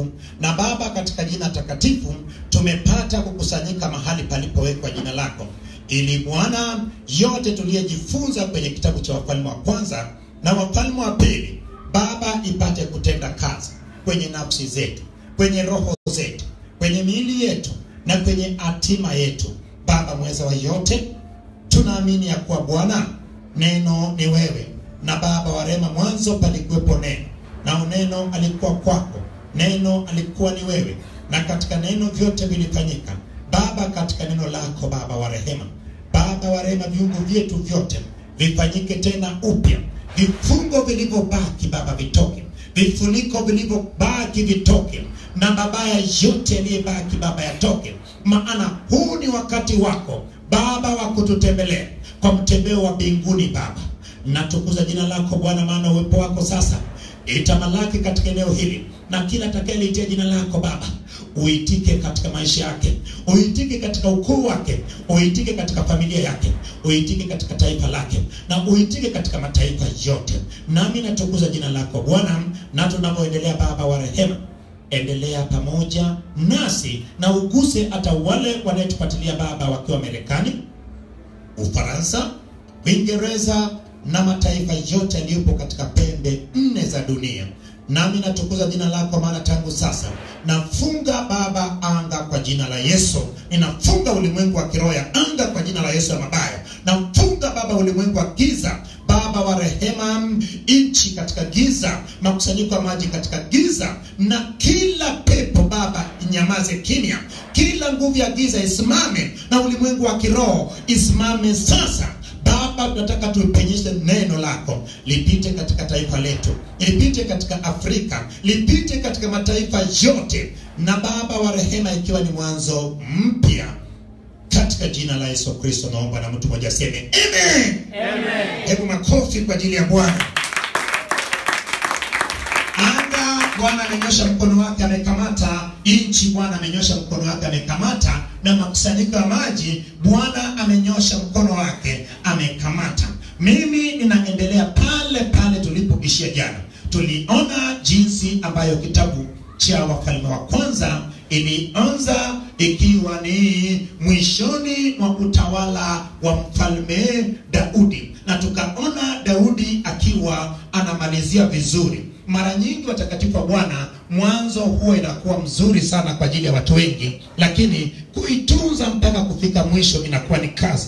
na Baba, katika jina takatifu tumepata kukusanyika mahali palipowekwa jina lako, ili Bwana, yote tuliyejifunza kwenye kitabu cha Wafalme wa kwanza na Wafalme wa pili, Baba, ipate kutenda kazi kwenye nafsi zetu, kwenye roho zetu, kwenye miili yetu na kwenye hatima yetu. Baba mweza wa yote, tunaamini ya kuwa Bwana neno ni wewe, na Baba wa rehema, mwanzo palikuwepo neno, na neno alikuwa kwako, neno alikuwa ni wewe, na katika neno vyote vilifanyika. Baba, katika neno lako Baba wa rehema, Baba wa rehema, viungo vyetu vyote vifanyike tena upya, vifungo vilivyobaki Baba vitoke, vifuniko vilivyobaki vitoke, na mabaya yote yaliyebaki Baba yatoke, maana huu ni wakati wako Baba wa kututembelea kwa mtembeo wa mbinguni Baba. Natukuza jina lako Bwana, maana uwepo wako sasa itamalaki katika eneo hili, na kila atakayeliitia jina lako Baba uitike katika maisha yake, uitike katika ukoo wake, uitike katika familia yake, uitike katika taifa lake, na uitike katika mataifa yote. Nami natukuza jina lako Bwana, na tunavyoendelea Baba wa rehema endelea pamoja nasi na uguse hata wale wanayetufuatilia Baba wakiwa Marekani, Ufaransa, Uingereza na mataifa yote yaliyopo katika pembe nne za dunia. Nami natukuza jina lako, maana tangu sasa nafunga Baba anga kwa jina la Yesu. Ninafunga ulimwengu wa kiroho ya anga kwa jina la Yesu ya mabaya. Namfunga Baba ulimwengu wa giza Baba wa rehema, nchi katika giza, makusanyiko ya maji katika giza, na kila pepo Baba inyamaze kimya, kila nguvu ya giza isimame, na ulimwengu wa kiroho isimame sasa. Baba, tunataka tupenyeshe neno lako lipite katika taifa letu, lipite katika Afrika, lipite katika mataifa yote, na Baba wa rehema, ikiwa ni mwanzo mpya katika jina la Yesu Kristo naomba, na mtu mmoja aseme amen. Amen. Hebu makofi kwa ajili ya Bwana. Anga, Bwana amenyosha mkono wake amekamata nchi, Bwana amenyosha mkono wake amekamata, na makusanyiko ya maji, Bwana amenyosha mkono wake amekamata. Mimi ninaendelea pale pale tulipoishia jana. Tuliona jinsi ambayo kitabu cha Wafalme wa kwanza ilianza ikiwa ni mwishoni mwa utawala wa mfalme Daudi, na tukaona Daudi akiwa anamalizia vizuri. Mara nyingi watakatifu wa Bwana, mwanzo huwa inakuwa mzuri sana kwa ajili ya watu wengi, lakini kuitunza mpaka kufika mwisho inakuwa ni kazi.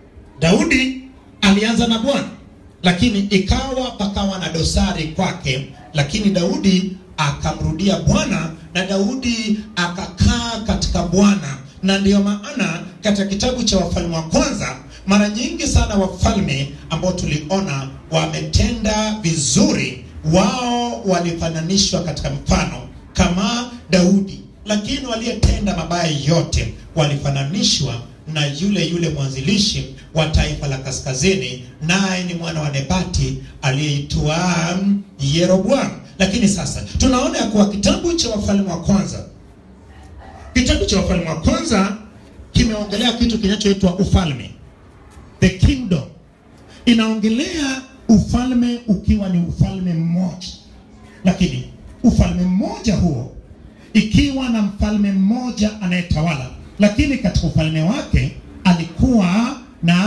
Daudi alianza na Bwana, lakini ikawa pakawa na dosari kwake, lakini Daudi akamrudia Bwana na Daudi akakaa katika Bwana, na ndiyo maana katika kitabu cha Wafalme wa kwanza mara nyingi sana wafalme ambao tuliona wametenda vizuri, wao walifananishwa katika mfano kama Daudi, lakini waliyetenda mabaya yote walifananishwa na yule yule mwanzilishi wa taifa la kaskazini, naye ni mwana wa Nebati aliyeitwa Yeroboamu. Lakini sasa tunaona ya kuwa kitabu cha Wafalme wa kwanza, kitabu cha Wafalme wa kwanza kimeongelea kitu kinachoitwa ufalme, the kingdom. Inaongelea ufalme ukiwa ni ufalme mmoja, lakini ufalme mmoja huo ikiwa na mfalme mmoja anayetawala, lakini katika ufalme wake alikuwa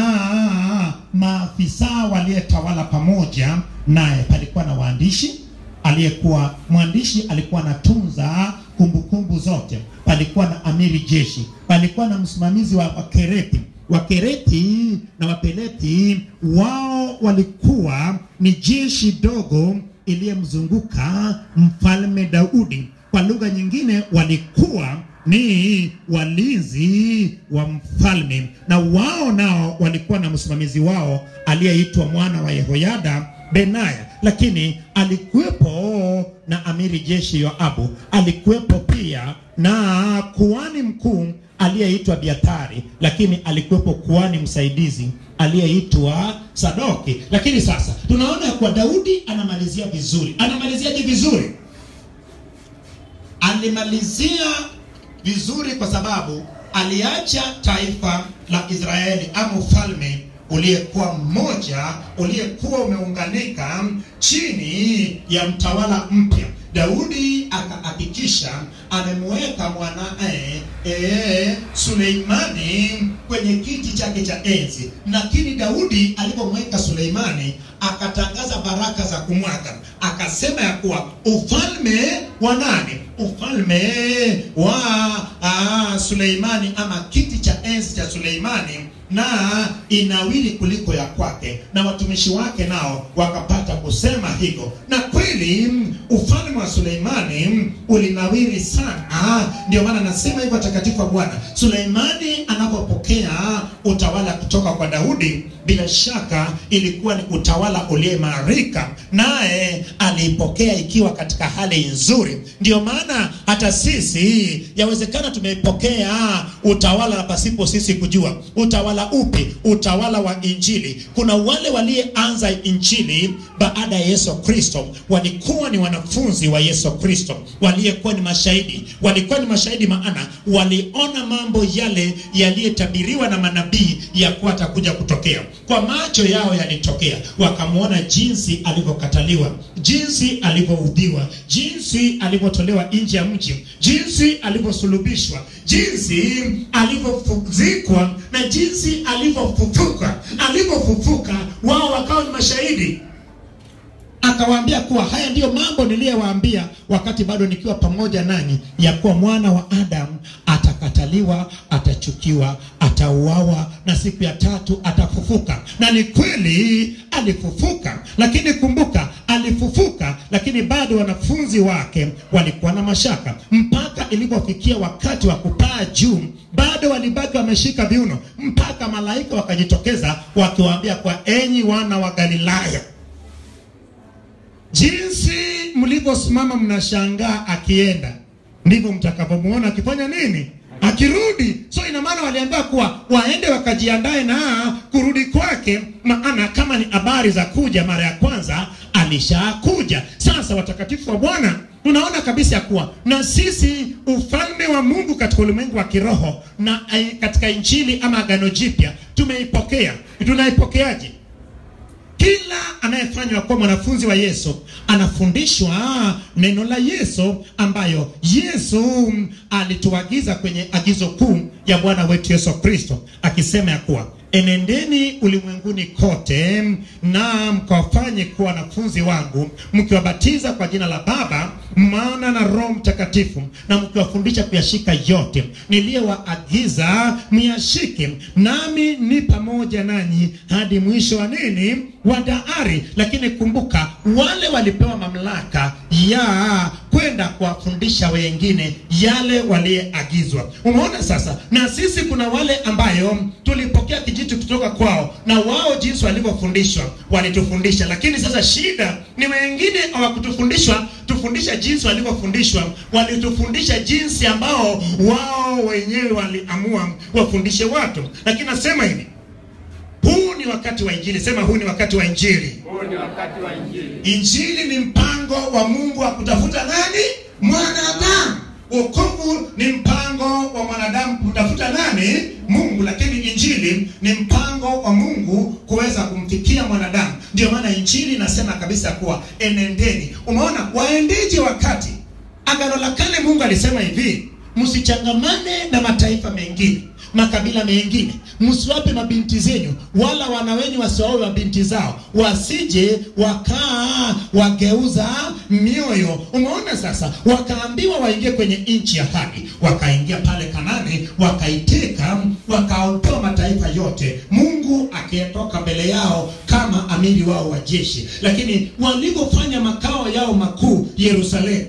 na maafisa waliyetawala pamoja naye. Palikuwa na waandishi aliyekuwa mwandishi alikuwa anatunza kumbukumbu zote. Palikuwa na amiri jeshi, palikuwa na msimamizi wa Wakereti. Wakereti na Wapeleti wao walikuwa ni jeshi dogo iliyemzunguka mfalme Daudi. Kwa lugha nyingine, walikuwa ni walinzi wa mfalme, na wao nao walikuwa na msimamizi wao aliyeitwa mwana wa Yehoyada Benaya, lakini alikuwepo na amiri jeshi Yoabu, alikuwepo pia na kuhani mkuu aliyeitwa Biathari, lakini alikuwepo kuhani msaidizi aliyeitwa Sadoki. Lakini sasa tunaona kwa Daudi anamalizia vizuri. Anamaliziaje vizuri? Alimalizia vizuri kwa sababu aliacha taifa la Israeli ama ufalme uliyekuwa mmoja uliyekuwa umeunganika chini ya mtawala mpya. Daudi akahakikisha amemweka mwanae e, Suleimani kwenye kiti chake cha enzi, lakini Daudi alipomweka Suleimani akatangaza baraka za kumwaga, akasema ya kuwa ufalme wa nani? Ufalme wa aa, Suleimani ama kiti cha enzi cha Suleimani na inawili kuliko ya kwake, na watumishi wake nao wakapata kusema hivyo, na kweli ufalme wa Suleimani ulinawiri sana. Ndio maana nasema hivyo, watakatifu wa Bwana. Suleimani anapopokea utawala kutoka kwa Daudi, bila shaka ilikuwa ni utawala uliyeimarika, naye aliipokea ikiwa katika hali nzuri. Ndio maana hata sisi yawezekana tumeipokea utawala pasipo sisi kujua. Utawala upi? Utawala wa Injili. Kuna wale walioanza Injili baada ya Yesu Kristo, walikuwa ni wanafunzi wa Yesu Kristo, waliyekuwa ni mashahidi. Walikuwa ni mashahidi, maana waliona mambo yale yaliyotabiriwa na manabii ya kuwa atakuja kutokea. Kwa macho yao yalitokea, wakamwona jinsi alivyokataliwa, jinsi alivyoudhiwa, jinsi alivyotolewa nje ya mji, jinsi alivyosulubishwa, jinsi alivyozikwa na jinsi alivyofufuka. Alivyofufuka wao wakawa ni mashahidi akawaambia kuwa haya ndiyo mambo niliyowaambia wakati bado nikiwa pamoja nanyi, ya kuwa mwana wa Adamu atakataliwa, atachukiwa, atauawa na siku ya tatu atafufuka. Na ni kweli alifufuka, lakini kumbuka, alifufuka, lakini bado wanafunzi wake walikuwa na mashaka, mpaka ilipofikia wakati wa kupaa juu, bado walibaki wameshika viuno, mpaka malaika wakajitokeza wakiwaambia kwa, enyi wana wa Galilaya jinsi mlivyosimama mnashangaa akienda, ndivyo mtakavyomuona akifanya nini? Akirudi. So ina maana waliambiwa kuwa waende wakajiandae na kurudi kwake, maana kama ni habari za kuja mara ya kwanza alishakuja. Sasa watakatifu wa Bwana, tunaona kabisa ya kuwa na sisi ufalme wa Mungu katika ulimwengu wa kiroho na eh, katika Injili ama Agano Jipya tumeipokea. Tunaipokeaje? Kila anayefanywa kuwa mwanafunzi wa Yesu anafundishwa neno la Yesu ambayo Yesu alituagiza kwenye agizo kuu ya Bwana wetu Yesu Kristo akisema ya kuwa enendeni ulimwenguni kote na mkawafanye kuwa wanafunzi wangu mkiwabatiza kwa jina la Baba, Mwana na Roho Mtakatifu, na mkiwafundisha kuyashika yote niliyowaagiza myashike, nami ni pamoja nanyi hadi mwisho wa nini wa dahari. Lakini kumbuka, wale walipewa mamlaka ya kwenda kuwafundisha wengine yale waliyeagizwa. Umeona sasa, na sisi kuna wale ambayo tulipokea kijiti kutoka kwao, na wao jinsi walivyofundishwa walitufundisha, lakini sasa shida ni wengine hawakutufundishwa tufundisha jinsi walivyofundishwa, walitufundisha jinsi ambao wao wenyewe waliamua wafundishe watu. Lakini nasema hivi, huu ni wakati wa Injili. Sema, huu ni wakati wa Injili. Huu ni wakati wa Injili. Injili ni mpango wa Mungu wa kutafuta nani? Mwanadamu. Wokovu ni mpango wa mwanadamu kutafuta nani? Mungu. Lakini injili ni mpango wa Mungu kuweza kumfikia mwanadamu. Ndio maana injili inasema kabisa kuwa enendeni. Umeona, waendeje wakati Agano la Kale Mungu alisema hivi, msichangamane na mataifa mengine makabila mengine, msiwape mabinti zenyu, wala wana wenyu wasiwaoe mabinti zao, wasije wakaa wageuza mioyo. Umeona sasa, wakaambiwa waingie kwenye nchi ya ahadi, wakaingia pale Kanani, wakaiteka, wakaotoa mataifa yote, Mungu akiyatoka mbele yao kama amiri wao wa jeshi. Lakini walivyofanya makao yao makuu Yerusalemu,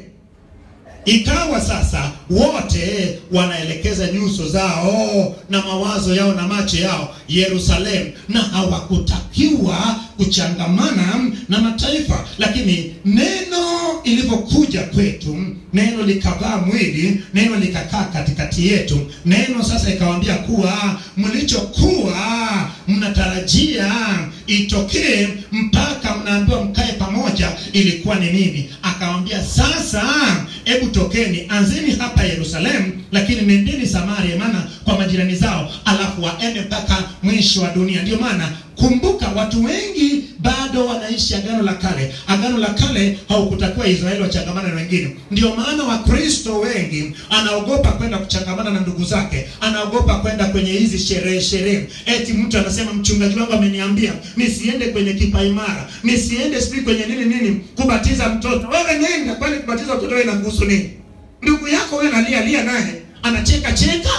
ikawa sasa wote wanaelekeza nyuso zao na mawazo yao na macho yao Yerusalemu, na hawakutakiwa kuchangamana na mataifa. Lakini neno ilivyokuja kwetu, neno likavaa mwili, neno likakaa katikati yetu, neno sasa ikawaambia kuwa mlichokuwa mnatarajia itokee mpaka mnaambiwa mkae pamoja, ilikuwa ni nini? Akawambia sasa, hebu tokeni, anzeni hapa Yerusalemu, lakini nendeni Samaria, maana kwa majirani zao, alafu waende mpaka mwisho wa dunia. Ndio maana kumbuka, watu wengi bado wanaishi agano la kale. Agano la kale haukutakiwa Israeli wachangamana na wengine. Ndio maana Wakristo wengi anaogopa kwenda kuchangamana na ndugu zake, anaogopa kwenda kwenye hizi sherehe sherehe. Eti mtu anasema mchungaji wangu ameniambia nisiende kwenye kipaimara, nisiende sijui kwenye nini nini kubatiza mtoto. Wewe nenda, kwani kubatiza mtoto wewe inakuhusu nini? Ndugu yako wewe nalia lia naye anacheka cheka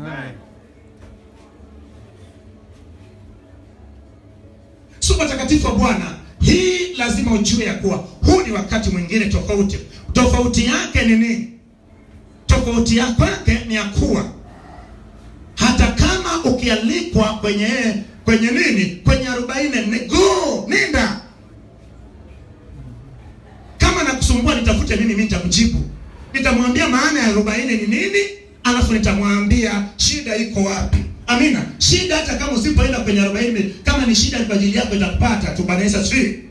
So watakatifu wa Bwana, hii lazima ujue ya kuwa huu ni wakati mwingine tofauti. Tofauti yake ni nini? Tofauti yake ni ya kuwa hata kama ukialikwa kwenye kwenye nini, kwenye arobaini, ni go nenda. Kama nakusumbua nitafute nini, mimi nitamjibu, nitamwambia maana ya arobaini ni nini, alafu nitamwambia shida iko wapi. Amina. Shida hata kama usipoenda kwenye 40 kama ni shida kwa ajili yako itakupata tu. Bwana Yesu asifiwe.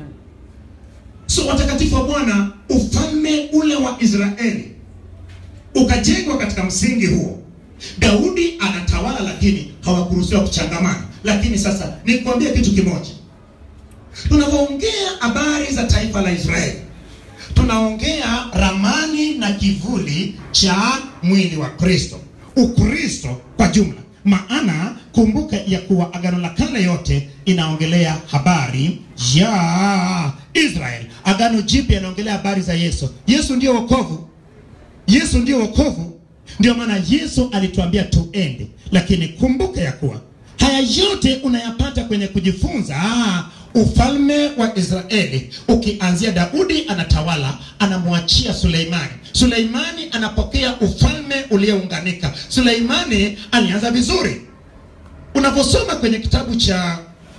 So watakatifu wa Bwana, ufalme ule wa Israeli ukajengwa katika msingi huo. Daudi anatawala, lakini hawakuruhusiwa kuchangamana. Lakini sasa nikwambie kitu kimoja, tunapoongea habari za taifa la Israeli tunaongea ramani na kivuli cha mwili wa Kristo, Ukristo kwa jumla. Maana kumbuka ya kuwa agano la kale yote inaongelea habari ya Israeli. Agano jipya inaongelea habari za Yesu. Yesu ndio wokovu, Yesu ndio wokovu. Ndio maana Yesu alituambia tuende, lakini kumbuka ya kuwa haya yote unayapata kwenye kujifunza ah, ufalme wa Israeli ukianzia Daudi anatawala, anamwachia Suleimani. Suleimani anapokea ufalme uliounganika. Suleimani alianza vizuri. Unaposoma kwenye kitabu cha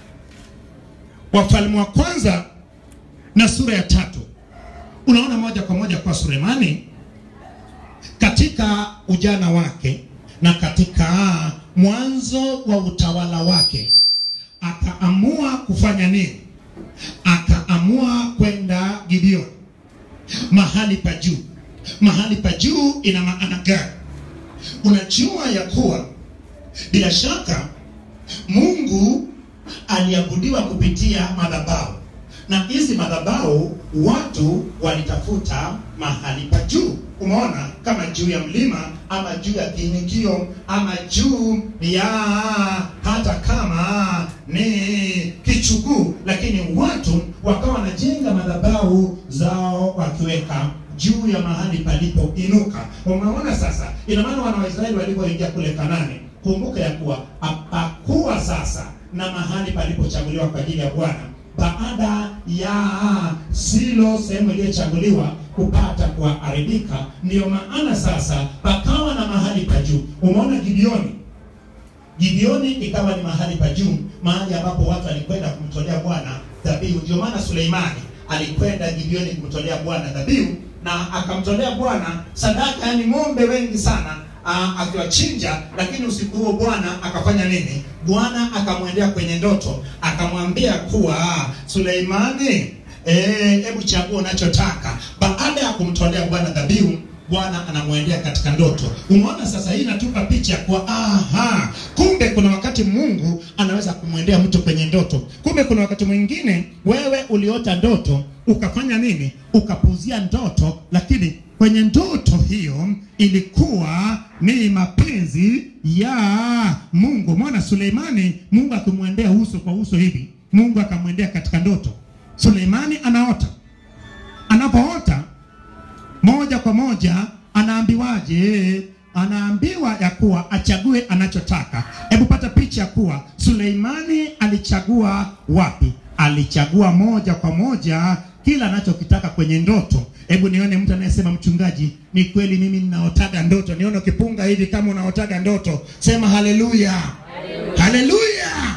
Wafalme wa kwanza na sura ya tatu unaona moja kwa moja kwa Suleimani katika ujana wake na katika mwanzo wa utawala wake akaamua kufanya nini? Akaamua kwenda Gibeoni, mahali pa juu. Mahali pa juu ina maana gani? Unajua ya kuwa bila shaka Mungu aliabudiwa kupitia madhabahu, na hizi madhabahu watu walitafuta mahali pa juu. Umeona, kama juu ya mlima ama juu ya kiinikio ama juu ya hata kama ni kichuguu, lakini watu wakawa wanajenga madhabahu zao wakiweka juu ya mahali palipoinuka. Umeona sasa, ina maana wana wa Israeli walipoingia kule Kanani, kumbuka ya kuwa hapakuwa sasa na mahali palipochaguliwa kwa ajili ya Bwana baada ya Silo, sehemu iliyochaguliwa kupata kuharibika, ndiyo maana sasa pakawa na mahali pa juu. Umeona Gibeoni, Gibeoni ikawa ni mahali pa juu, mahali ambapo watu walikwenda kumtolea Bwana dhabihu. Ndio maana Suleimani alikwenda Gibeoni kumtolea Bwana dhabihu na akamtolea Bwana sadaka, yani ng'ombe wengi sana uh, akiwachinja. Lakini usiku huo Bwana akafanya nini? Bwana akamwendea kwenye ndoto akamwambia kuwa Suleimani, hebu eh, chagua unachotaka. Baada ya kumtolea Bwana dhabihu Bwana anamwendea katika ndoto. Umeona sasa, hii inatupa picha kwa aha, kumbe kuna wakati Mungu anaweza kumwendea mtu kwenye ndoto. Kumbe kuna wakati mwingine wewe uliota ndoto ukafanya nini? Ukapuzia ndoto, lakini kwenye ndoto hiyo ilikuwa ni mapenzi ya Mungu. Mwana Suleimani, Mungu akimwendea uso kwa uso hivi, Mungu akamwendea katika ndoto. Suleimani anaota, anapoota moja kwa moja anaambiwaje? Anaambiwa ya kuwa achague anachotaka. Hebu pata picha ya kuwa Suleimani alichagua wapi? Alichagua moja kwa moja kila anachokitaka kwenye ndoto. Hebu nione mtu anayesema mchungaji, ni kweli mimi ninaotaga ndoto. Nione ukipunga hivi kama unaotaga ndoto, sema haleluya, haleluya.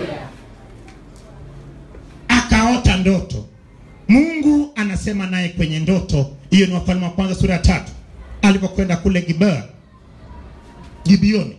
Akaota ndoto, Mungu anasema naye kwenye ndoto. Hiyo ni Wafalme wa kwanza sura ya tatu, alipokwenda kule Gibea, Gibeoni.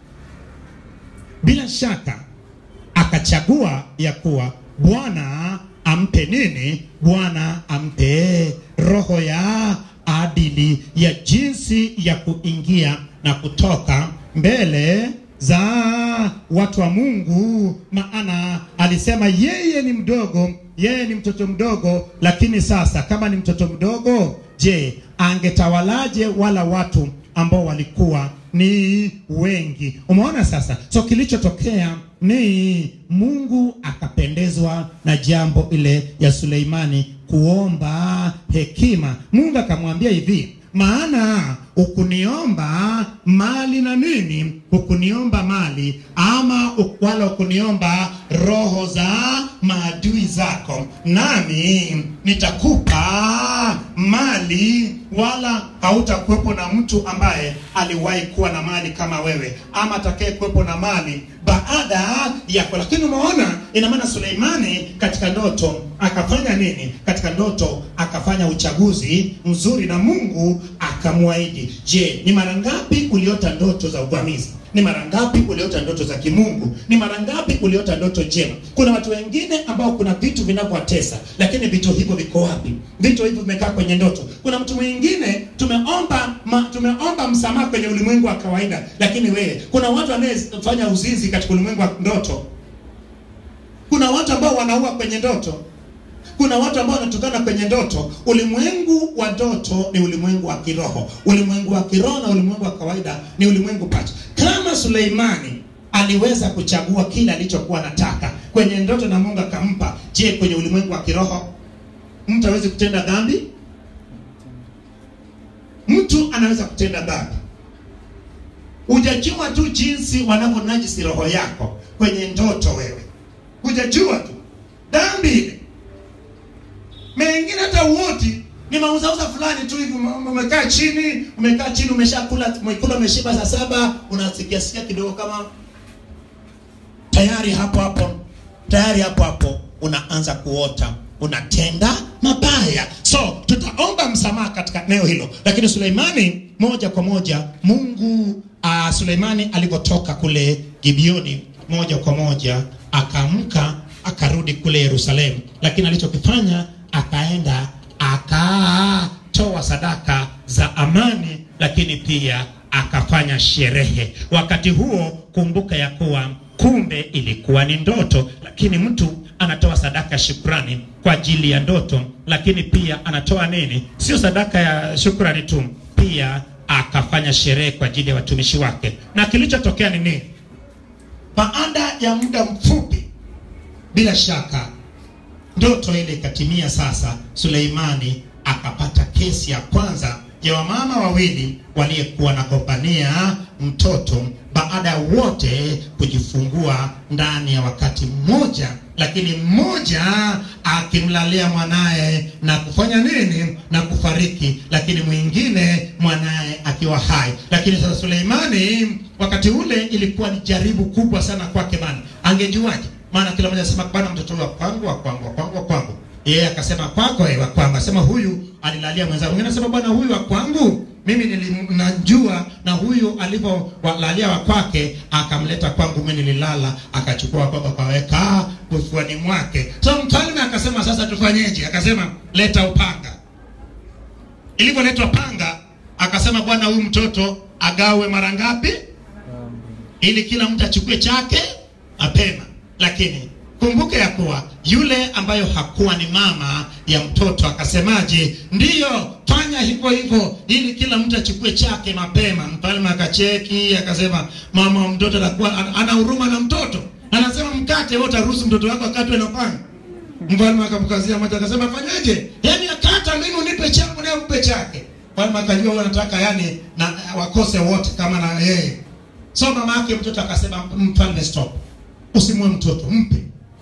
Bila shaka akachagua ya kuwa Bwana ampe nini? Bwana ampe roho ya adili ya jinsi ya kuingia na kutoka mbele za watu wa Mungu, maana alisema yeye ni mdogo, yeye ni mtoto mdogo. Lakini sasa kama ni mtoto mdogo, je, angetawalaje wala watu ambao walikuwa ni wengi? Umeona sasa, so kilichotokea ni Mungu akapendezwa na jambo ile ya Suleimani kuomba hekima. Mungu akamwambia hivi maana ukuniomba mali na nini, ukuniomba mali ama wala ukuniomba roho za maadui zako, nami nitakupa mali, wala hautakuwepo na mtu ambaye aliwahi kuwa na mali kama wewe, ama atakaye kuwepo na mali baada yako. Lakini umeona, ina maana Suleimani katika ndoto akafanya nini? Katika ndoto akafanya uchaguzi mzuri na Mungu akamwahidi. Je, ni mara ngapi uliota ndoto za uvamizi? Ni mara ngapi uliota ndoto za kimungu? Ni mara ngapi uliota ndoto njema? Kuna watu wengine ambao kuna vitu vinavyowatesa, lakini vitu hivyo viko wapi? Vitu hivyo vimekaa kwenye ndoto. Kuna mtu mwingine tumeomba ma, tumeomba msamaha kwenye ulimwengu wa kawaida, lakini wewe, kuna watu wanayefanya uzinzi katika ulimwengu wa ndoto. Kuna watu ambao wanaua kwenye ndoto kuna watu ambao wanatukana kwenye ndoto. Ulimwengu wa ndoto ni ulimwengu wa kiroho. Ulimwengu wa kiroho na ulimwengu wa kawaida ni ulimwengu pacha. Kama Suleimani aliweza kuchagua kile alichokuwa anataka kwenye ndoto na Mungu akampa, je, kwenye ulimwengu wa kiroho mtu hawezi kutenda dhambi? Mtu anaweza kutenda dhambi. Hujajua tu jinsi wanavyonajisi roho yako kwenye ndoto, wewe hujajua tu dhambi ile mengine hata uoti ni mauzauza fulani tu hivi, umekaa chini, umekaa chini, umeshakula umekula, umeshiba saa saba, unasikia sikia kidogo kama tayari hapo hapo tayari hapo hapo unaanza kuota unatenda mabaya. So tutaomba msamaha katika eneo hilo, lakini Suleimani moja kwa moja Mungu uh, Suleimani alipotoka kule Gibeoni moja kwa moja akaamka akarudi kule Yerusalemu, lakini alichokifanya akaenda akatoa sadaka za amani, lakini pia akafanya sherehe. Wakati huo kumbuka ya kuwa kumbe ilikuwa ni ndoto, lakini mtu anatoa sadaka shukrani kwa ajili ya ndoto, lakini pia anatoa nini? Sio sadaka ya shukrani tu, pia akafanya sherehe kwa ajili ya watumishi wake. Na kilichotokea ni nini? Baada ya muda mfupi, bila shaka ndoto ile ikatimia. Sasa Suleimani akapata kesi ya kwanza ya wamama wawili waliyekuwa nagombania mtoto baada ya wote kujifungua ndani ya wakati mmoja, lakini mmoja akimlalia mwanaye na kufanya nini na kufariki, lakini mwingine mwanaye akiwa hai. Lakini sasa Suleimani wakati ule ilikuwa ni jaribu kubwa sana kwake, bana, angejuaje? Maana kila mmoja anasema bwana, mtoto wa kwangu wa kwangu wa kwangu wa kwangu. Yeye akasema kwako, yeye wa kwangu. Akasema huyu alilalia mwenzangu. Mwingine anasema bwana, huyu wa kwangu mimi nilimnajua, na huyu alivyolalia wa kwake akamleta kwangu, mimi nililala, akachukua kwamba akaweka kifuani mwake. So mfalme akasema sasa tufanyeje? Akasema leta upanga. Ilivyoletwa panga, akasema bwana, huyu mtoto agawe mara ngapi, ili kila mtu achukue chake mapema lakini kumbuke ya kuwa yule ambayo hakuwa ni mama ya mtoto akasemaje? Ndiyo, fanya hivyo hivyo ili kila mtu achukue chake mapema. Mfalme akacheki akasema, mama wa mtoto atakuwa ana huruma na mtoto, anasema mkate wewe, utaruhusu mtoto wako akatwe na panga? Mfalme akamkazia macho akasema, fanyaje? Yani akata mimi unipe changu naye umpe chake. Mfalme akajua wewe unataka yani na wakose wote kama na yeye. So mama yake mtoto akasema, mfalme stop Usimue mtoto, mpe.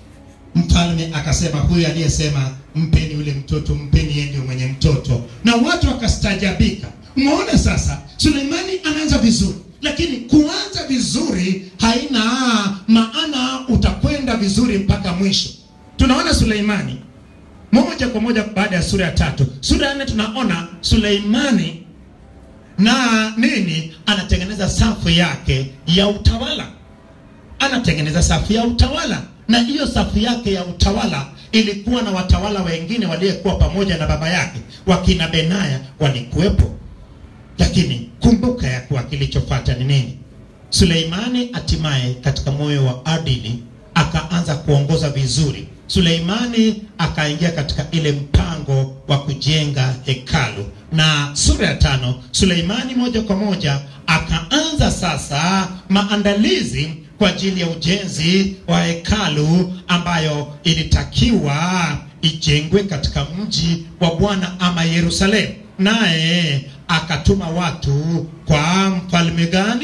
Mfalme akasema huyu aliyesema mpeni yule mtoto, mpeni yeye ndio mwenye mtoto, na watu wakastajabika. Umeona sasa, Suleimani anaanza vizuri, lakini kuanza vizuri haina maana utakwenda vizuri mpaka mwisho. Tunaona Suleimani moja kwa moja baada ya sura ya tatu, sura ya nne tunaona Suleimani na nini, anatengeneza safu yake ya utawala anatengeneza safu ya utawala, na hiyo safu yake ya utawala ilikuwa na watawala wengine waliyekuwa pamoja na baba yake, wakina Benaya walikuwepo. Lakini kumbuka ya kuwa kilichofuata ni nini? Suleimani hatimaye katika moyo wa adili akaanza kuongoza vizuri. Suleimani akaingia katika ile mpango wa kujenga hekalu, na sura ya tano, Suleimani moja kwa moja akaanza sasa maandalizi kwa ajili ya ujenzi wa hekalu ambayo ilitakiwa ijengwe katika mji wa Bwana ama Yerusalemu. Naye akatuma watu kwa mfalme gani?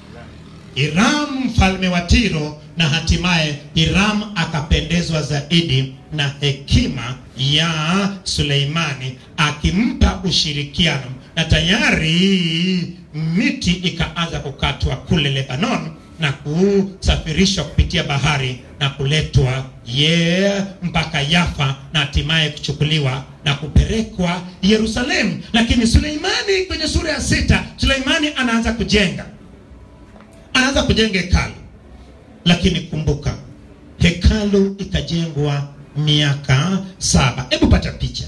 Hiram mfalme wa Tiro, na hatimaye Hiram akapendezwa zaidi na hekima ya Suleimani, akimpa ushirikiano, na tayari miti ikaanza kukatwa kule Lebanon na kusafirishwa kupitia bahari na kuletwa ye mpaka Yafa na hatimaye kuchukuliwa na kupelekwa Yerusalemu. Lakini Suleimani kwenye sura ya sita, Suleimani anaanza kujenga anaanza kujenga hekalu, lakini kumbuka, hekalu ikajengwa miaka saba. Hebu pata picha,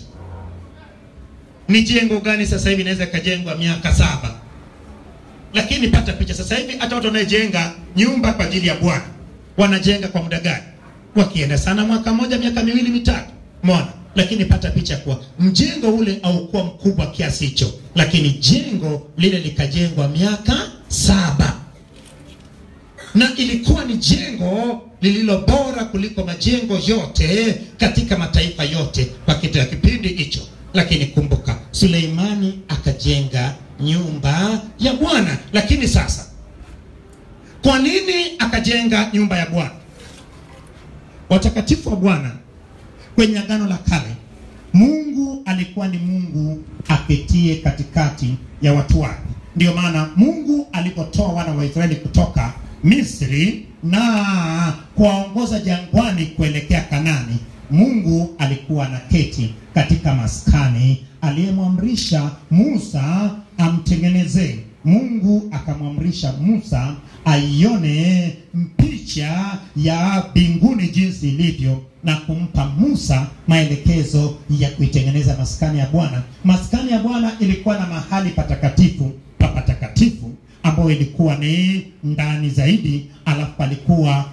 ni jengo gani sasa hivi inaweza ikajengwa miaka saba? Lakini pata picha, sasa hivi hata watu wanaojenga nyumba kwa ajili ya Bwana wanajenga kwa muda gani? Wakienda sana mwaka moja, miaka miwili mitatu, umeona? Lakini pata picha kuwa mjengo ule haukuwa mkubwa kiasi hicho, lakini jengo lile likajengwa miaka saba na ilikuwa ni jengo lililo bora kuliko majengo yote katika mataifa yote kwa kitu kipindi hicho. Lakini kumbuka, Suleimani akajenga nyumba ya Bwana. Lakini sasa, kwa nini akajenga nyumba ya Bwana? Watakatifu wa Bwana kwenye Agano la Kale, Mungu alikuwa ni Mungu aketie katikati ya watu wake. Ndiyo maana Mungu alipotoa wana wa Israeli kutoka Misri na kuwaongoza jangwani kuelekea Kanani, Mungu alikuwa na keti katika maskani aliyemwamrisha Musa amtengenezee. Mungu akamwamrisha Musa aione picha ya mbinguni jinsi ilivyo na kumpa Musa maelekezo ya kuitengeneza maskani ya Bwana. Maskani ya Bwana ilikuwa na mahali patakatifu pa patakatifu ambayo ilikuwa ni ndani zaidi, alafu palikuwa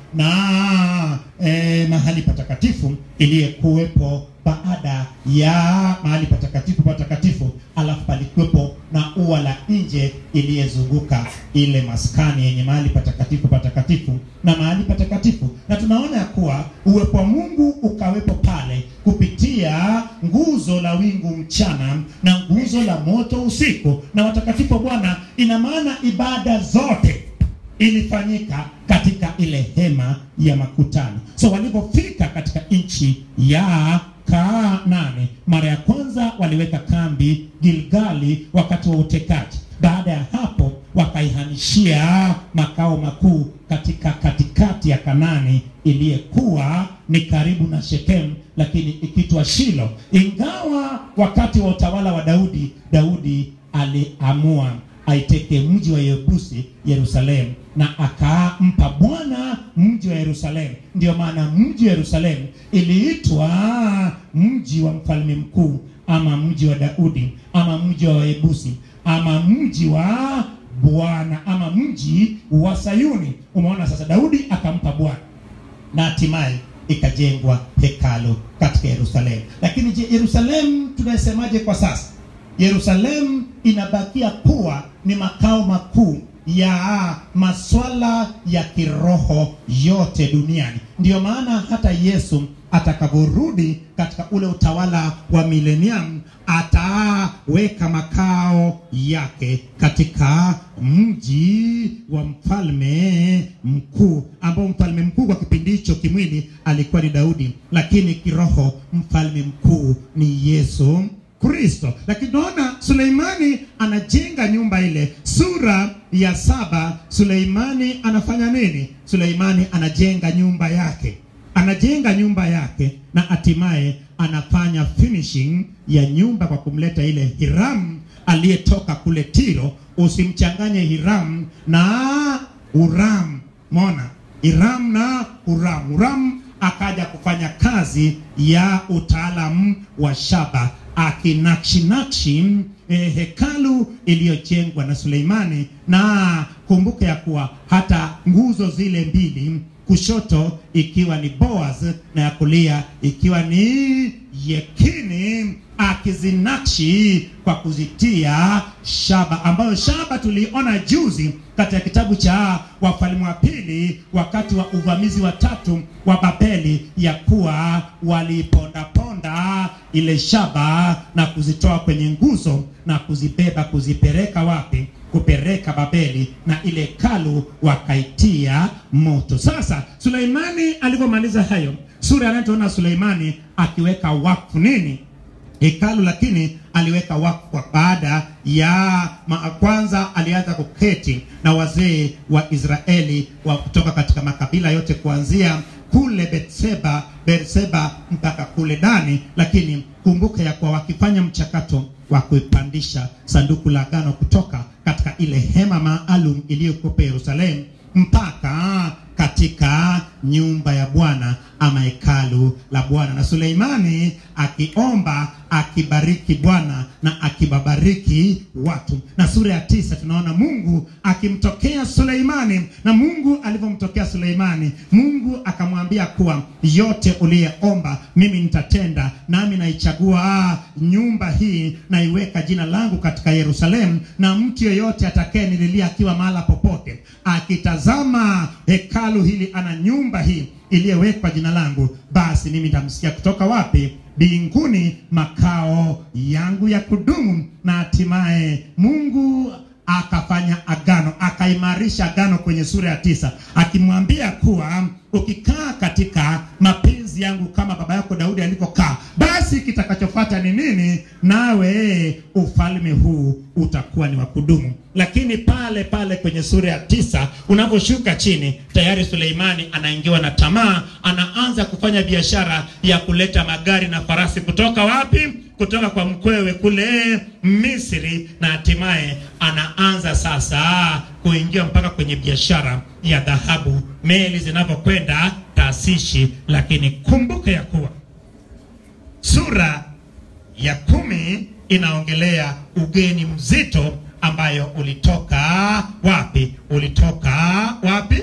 na eh, mahali patakatifu iliyekuwepo baada ya mahali patakatifu patakatifu, alafu palikuwepo na ua la nje iliyezunguka ile maskani yenye mahali patakatifu patakatifu na mahali patakatifu, na tunaona ya kuwa uwepo wa Mungu ukawepo pale kupitia nguzo la wingu mchana na nguzo la moto usiku, na watakatifu wa Bwana. Ina maana ibada zote ilifanyika katika ile hema ya makutano. So walipofika katika nchi ya Kanaani, mara ya kwanza waliweka kambi Gilgali wakati wa utekaji. Baada ya hapo wakaihamishia makao makuu katika katikati ya Kanani iliyekuwa ni karibu na Shekemu, lakini ikitwa Shilo. Ingawa wakati wa utawala wa Daudi, Daudi aliamua aiteke mji wa Yebusi Yerusalemu, na akampa Bwana mji wa Yerusalemu. Ndiyo maana mji wa Yerusalemu iliitwa mji wa mfalme mkuu, ama mji wa Daudi, ama mji wa Yebusi, ama mji wa Bwana, ama mji wa Sayuni. Umeona sasa, Daudi akampa Bwana na hatimaye ikajengwa hekalu katika Yerusalemu. Lakini je, Yerusalemu tunasemaje kwa sasa? Yerusalemu inabakia kuwa ni makao makuu ya maswala ya kiroho yote duniani. Ndiyo maana hata Yesu atakaporudi katika ule utawala wa milenium ataweka makao yake katika mji wa mfalme mkuu, ambao mfalme mkuu kwa kipindi hicho kimwili alikuwa ni Daudi, lakini kiroho mfalme mkuu ni Yesu Kristo. Lakini tunaona Suleimani anajenga nyumba ile. Sura ya saba, Suleimani anafanya nini? Suleimani anajenga nyumba yake, anajenga nyumba yake na hatimaye anafanya finishing ya nyumba kwa kumleta ile Hiram aliyetoka kule Tiro. Usimchanganye Hiram na Uram, mona Hiram na Uram. Uram akaja kufanya kazi ya utaalamu wa shaba akinakshinakshi eh, hekalu iliyojengwa na Suleimani, na kumbuke ya kuwa hata nguzo zile mbili kushoto ikiwa ni Boaz na ya kulia ikiwa ni Yekini akizinakshi kwa kuzitia shaba, ambayo shaba tuliona juzi katika kitabu cha Wafalme wa Pili, wakati wa uvamizi wa tatu wa Babeli, ya kuwa walipondaponda ile shaba na kuzitoa kwenye nguzo na kuzibeba kuzipeleka wapi? Kupeleka Babeli, na ile hekalu wakaitia moto. Sasa Suleimani alivyomaliza hayo, sura anayotuona Suleimani akiweka wakfu nini hekalu lakini aliweka wakfu baada ya ma, kwanza alianza kuketi na wazee wa Israeli wa kutoka katika makabila yote kuanzia kule Betseba Berseba mpaka kule Dani, lakini kumbuka ya kuwa wakifanya mchakato wa kuipandisha sanduku la agano kutoka katika ile hema maalum iliyokuwa Yerusalemu mpaka katika nyumba ya Bwana ama hekalu la Bwana, na Suleimani akiomba akibariki Bwana na akibabariki watu. Na sura ya tisa tunaona Mungu akimtokea Suleimani, na Mungu alivyomtokea Suleimani, Mungu akamwambia kuwa yote uliyeomba mimi nitatenda, nami naichagua nyumba hii naiweka jina langu katika Yerusalemu, na mtu yeyote atakayenililia akiwa mahala popote akitazama hekalu hili ana nyumba hii iliyowekwa jina langu, basi mimi nitamsikia kutoka wapi? Mbinguni, makao yangu ya kudumu. Na hatimaye Mungu akafanya agano, akaimarisha agano kwenye sura ya tisa, akimwambia kuwa ukikaa katika mapenzi yangu kama baba yako Daudi alivyokaa, basi kitakachofuata ni nini? Nawe ufalme huu utakuwa ni wa kudumu. Lakini pale pale kwenye sura ya tisa unaposhuka chini, tayari Suleimani anaingiwa na tamaa, anaanza kufanya biashara ya kuleta magari na farasi kutoka wapi? Kutoka kwa mkwewe kule Misri, na hatimaye anaanza sasa kuingia mpaka kwenye biashara ya dhahabu, meli zinavyokwenda taasishi. Lakini kumbuke ya kuwa sura ya kumi inaongelea ugeni mzito ambayo ulitoka wapi? Ulitoka wapi?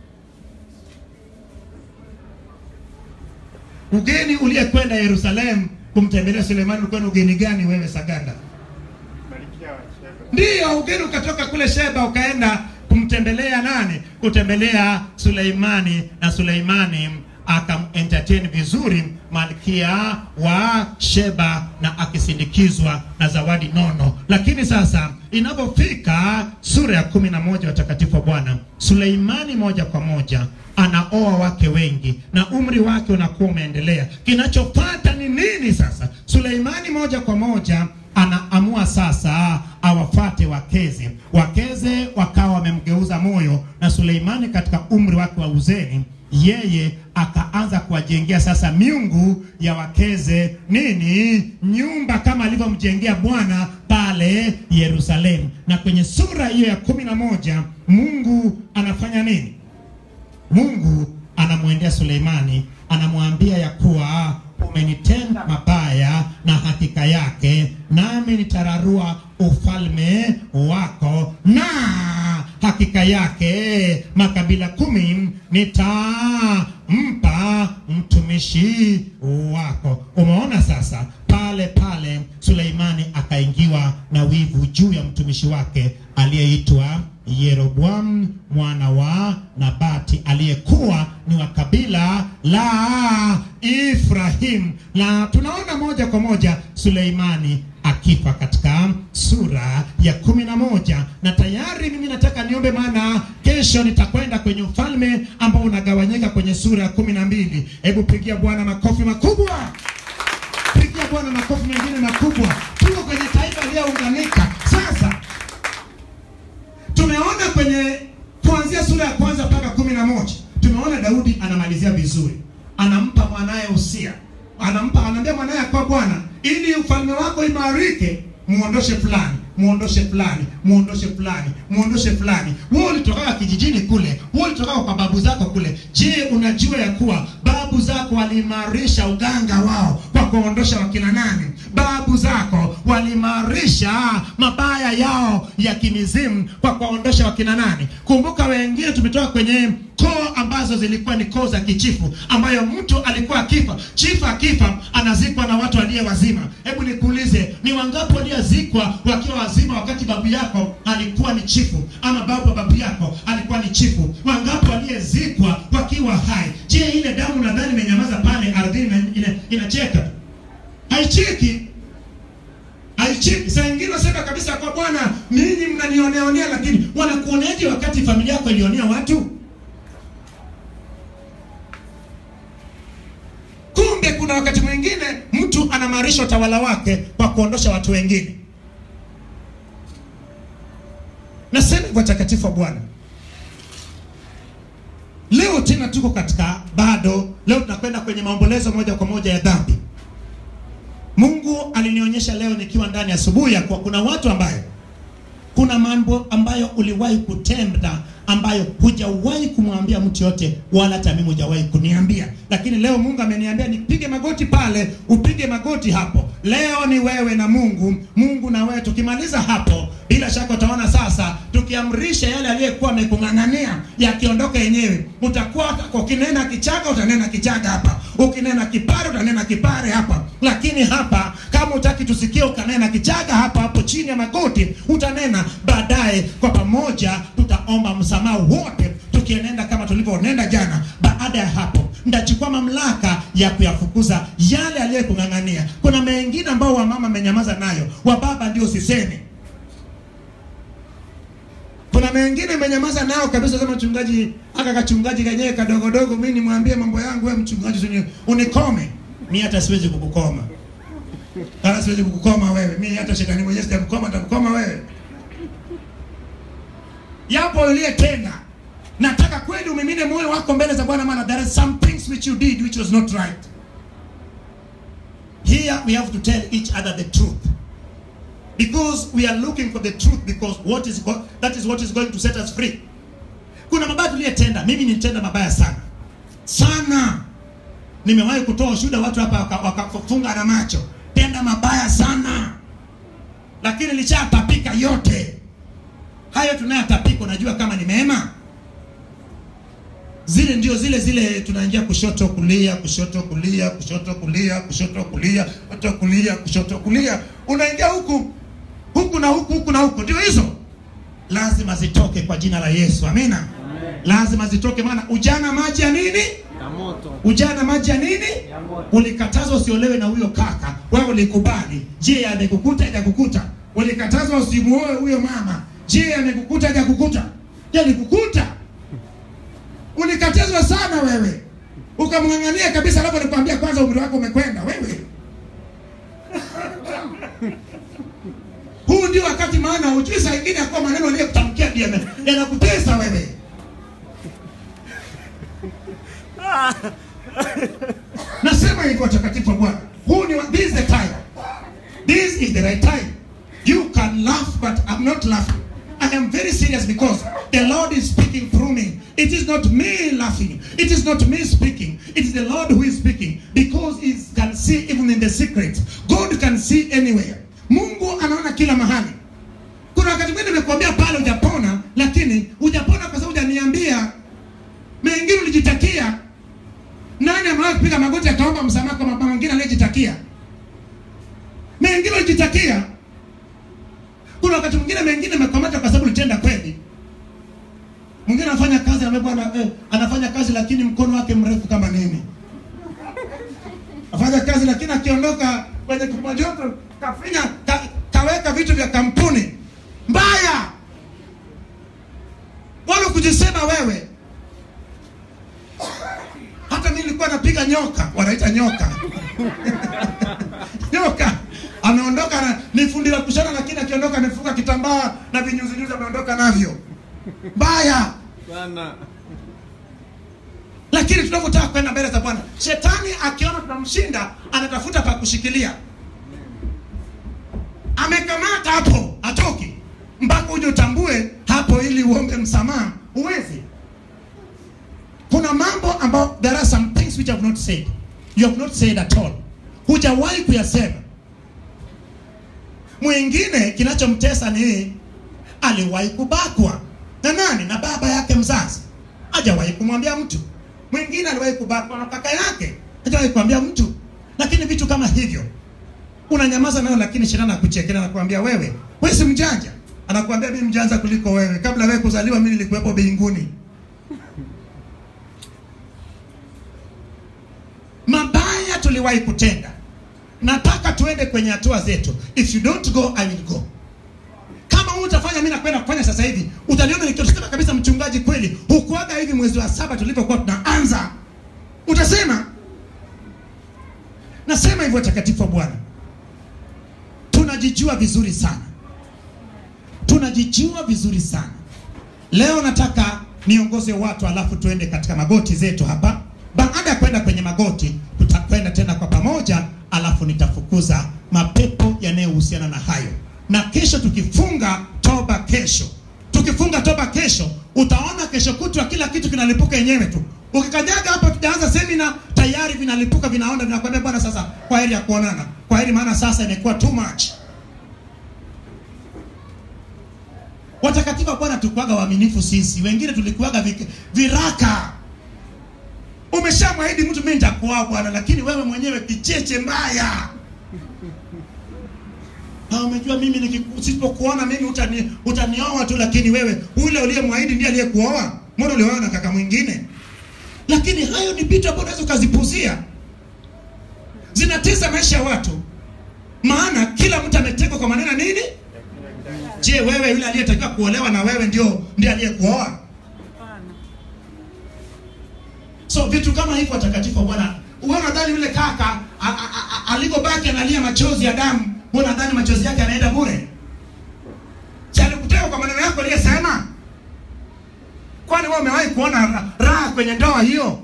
Ugeni uliyekwenda Yerusalemu kumtembelea Sulemani ulikuwa ni ugeni gani wewe Saganda? Ndiyo, ugeni ukatoka kule Sheba ukaenda kumtembelea nani? Kutembelea Suleimani, na Suleimani akam entertain vizuri malkia wa Sheba na akisindikizwa na zawadi nono. Lakini sasa inapofika sura ya kumi na moja watakatifu wa Bwana, Suleimani moja kwa moja anaoa wake wengi na umri wake unakuwa umeendelea. Kinachofuata ni nini sasa? Suleimani moja kwa moja anaamua sasa awafate wakeze. Wakeze wakawa wamemgeuza moyo, na Suleimani katika umri wake wa uzeni yeye akaanza kuwajengea sasa miungu ya wakeze nini, nyumba kama alivyomjengea Bwana pale Yerusalemu. Na kwenye sura hiyo ya kumi na moja Mungu anafanya nini? Mungu anamwendea Suleimani, anamwambia ya kuwa umenitenda mabaya, na hakika yake nami nitararua ufalme wako, na hakika yake makabila kumi nitampa mtumishi wako. Umeona sasa, pale pale Suleimani akaingiwa na wivu juu ya mtumishi wake aliyeitwa Yeroboamu mwana wa Nabati aliyekuwa ni wa kabila la Ifrahim, na tunaona moja kwa moja Suleimani akifa katika sura ya kumi na moja na tayari mimi nataka niombe, maana kesho nitakwenda kwenye ufalme ambao unagawanyika kwenye sura ya kumi na mbili. Hebu pigia Bwana makofi makubwa, pigia Bwana makofi mengine makubwa. Tuko kwenye taifa iliyounganika sasa tumeona kwenye kuanzia sura ya kwanza mpaka kumi na moja tumeona Daudi anamalizia vizuri, anampa mwanaye usia, anampa anaambia mwanaye kwa Bwana, ili ufalme wako imarike, muondoshe fulani, muondoshe fulani, muondoshe fulani, muondoshe fulani. Wewe ulitoka kijijini kule, wewe ulitoka kwa babu zako kule. Je, unajua ya kuwa babu zako waliimarisha uganga wao kwa kuondosha wakina nani? Babu zako walimarisha mabaya yao ya kimizimu kwa kuwaondosha wakina nani kumbuka wengine tumetoka kwenye koo ambazo zilikuwa ni koo za kichifu ambayo mtu alikuwa akifa chifu akifa anazikwa na watu aliye wazima hebu nikuulize ni wangapi waliozikwa wakiwa wazima wakati babu yako alikuwa ni chifu ama babu wa babu yako alikuwa ni chifu wangapi waliyezikwa wakiwa hai je ile damu nadhani imenyamaza pale ardhini ina- ina- inacheka haicheki haicheki saa ingine wasema kabisa kwa bwana ninyi mnanioneaonea lakini wanakuoneaje wakati familia yako ilionea watu kumbe kuna wakati mwingine mtu anamarisha utawala wake kwa kuondosha watu wengine nasema hivyo watakatifu wa bwana leo tena tuko katika bado leo tunakwenda kwenye maombolezo moja kwa moja ya dhambi mungu alinionyesha leo nikiwa ndani asubuhi ya kuwa kuna watu ambayo kuna mambo ambayo uliwahi kutenda ambayo hujawahi kumwambia mtu yote wala hata mimi hujawahi kuniambia lakini leo mungu ameniambia nipige magoti pale upige magoti hapo leo ni wewe na mungu mungu na wewe tukimaliza hapo bila shaka utaona sasa tukiamrisha yale aliyekuwa amekung'ang'ania yakiondoka yenyewe utakuwa ukinena kichaga utanena kichaga hapa ukinena kipare utanena kipare hapa lakini hapa kama utaki tusikie ukanena kichaga hapa hapo chini ya magoti utanena baadaye kwa pamoja tutaomba msamaha wote tukienenda kama tulivyonenda jana baada ya hapo ndachukua mamlaka ya kuyafukuza yale aliyekung'ang'ania kuna mengine ambao wamama amenyamaza nayo wababa ndio sisemi kuna mengine imenyamaza nao kabisa kama mchungaji aka kachungaji kenyewe kadogodogo mi nimwambie mambo yangu we mchungaji usini- unikome mi hata siwezi kukukoma hata siwezi kukukoma wewe mi hata shetani mwenyewe sitamkoma nitamkoma wewe yapo uliyetenda nataka kweli umimine moyo wako mbele za bwana maana there are some things which you did which was not right here we have to tell each other the truth because we are looking for the truth because what is go- that is what is going to set us free kuna mabaya tuliyetenda mimi nilitenda mabaya sana sana nimewahi kutoa ushuhuda watu hapa waka- wakafunga na macho tenda mabaya sana lakini lishatapika yote hayo tunayotapika unajua kama ni mema zile ndio zile zile tunaingia kushoto kulia kushoto kulia kushoto kulia kushoto kulia kushoto kulia kushoto kulia unaingia huku huku na huku huku na huku ndio hizo lazima zitoke kwa jina la yesu amina lazima zitoke maana ujana maji ya nini ya moto ujana maji ya nini ya moto ulikatazwa usiolewe na huyo kaka wewe ulikubali je amekukuta hajakukuta ulikatazwa usimuoe huyo mama je amekukuta hajakukuta alikukuta ulikatazwa sana wewe ukamng'ang'ania kabisa alafu nikwambia kwanza umri wako umekwenda wewe huu ndio wakati maana hujui saa ingine yakuwa maneno aliyokutamkia ndio yana- yanakutesa wewe nasema hivyo watakatifu wa bwana huu ni wa- this is the time this is the right time you can laugh but i'm not laughing i am very serious because the lord is speaking through me it is not me laughing it is not me speaking it is the lord who is speaking because he can see even in the secret god can see anywhere mungu anaona kila mahali kuna wakati mwingine nimekuambia pale hujapona lakini hujapona kwa sababu hujaniambia mengine ulijitakia nani amewahi kupiga magoti akaomba msamaha kwa mama mwingine aliyejitakia mengine ulijitakia kuna wakati mwingine mengine amekamata kwa sababu ulitenda kweli mwingine anafanya kazi na bwana eh, anafanya kazi lakini mkono wake mrefu kama nini afanya kazi lakini akiondoka kwenye kipajoto kafinya ka, kaweka vitu vya kampuni mbaya wala kujisema wewe hata mimi nilikuwa napiga nyoka wanaita nyoka nyoka ameondoka na ni fundi la kushona lakini akiondoka amefunga kitambaa na vinyuzinyuzi ameondoka navyo mbaya sana lakini tunavyotaka kwenda mbele za bwana shetani akiona tunamshinda anatafuta pa kushikilia amekamata hapo atoki mpaka uje utambue hapo ili uombe msamaha huwezi kuna mambo ambayo there are some things which you have not said you have not said at all hujawahi kuyasema Mwingine kinachomtesa ni aliwahi kubakwa na nani? Na baba yake mzazi, hajawahi kumwambia mtu. Mwingine aliwahi kubakwa na kaka yake, hajawahi kumwambia mtu. Lakini vitu kama hivyo unanyamaza nayo, lakini shetani anakuchekea na kuambia wewe, wewe si mjanja. Anakuambia mimi mjanja kuliko wewe, kabla wewe kuzaliwa mimi nilikuwepo mbinguni. Mabaya tuliwahi kutenda, nataka tuende kwenye hatua zetu. If you don't go I will go. Kama wewe utafanya, mimi nakwenda kufanya sasa hivi, utaniona nikisema kabisa, mchungaji, kweli hukuaga hivi mwezi wa saba tulipokuwa tunaanza. Utasema nasema hivyo, watakatifu wa Bwana, tunajijua vizuri sana, tunajijua vizuri sana. Leo nataka niongoze watu, alafu tuende katika magoti zetu hapa. Baada ya kwenda kwenye magoti, tutakwenda tena kwa pamoja, alafu nitafukuza mapepo yanayohusiana na hayo. Na kesho tukifunga toba, kesho tukifunga toba kesho, utaona kesho kutwa kila kitu kinalipuka yenyewe tu. Ukikanyaga hapa, tujaanza semina tayari vinalipuka, vinaona, vinakwambia bwana, sasa kwa heri ya kuonana, kwa heri, maana sasa imekuwa too much. Watakatifu wa Bwana tukwaga waaminifu sisi, wengine tulikuwaga vi- viraka. Umeshamwahidi mtu mimi nitakuoa bwana, lakini wewe mwenyewe kicheche mbaya. Na umejua mimi nikiku- nisipokuona mimi utani, utanioa tu, lakini wewe ule uliyemwahidi ndiye aliyekuoa. Mbona ulioa na kaka mwingine? Lakini hayo ni vitu ambavyo unaweza ukazipuzia, zinatesa maisha ya watu, maana kila mtu ametekwa kwa maneno nini? Je, wewe yule aliyetakiwa kuolewa na wewe ndio ndiye aliyekuoa? So vitu kama hivyo, watakatifu wa Bwana, wewe unadhani yule kaka a- a- a- alivyobaki analia machozi ya damu, wewe unadhani machozi yake anaenda bure? Si alikuteka kwa maneno yako aliyesema? Kwani wewe umewahi kuona ra- raha kwenye ndoa hiyo?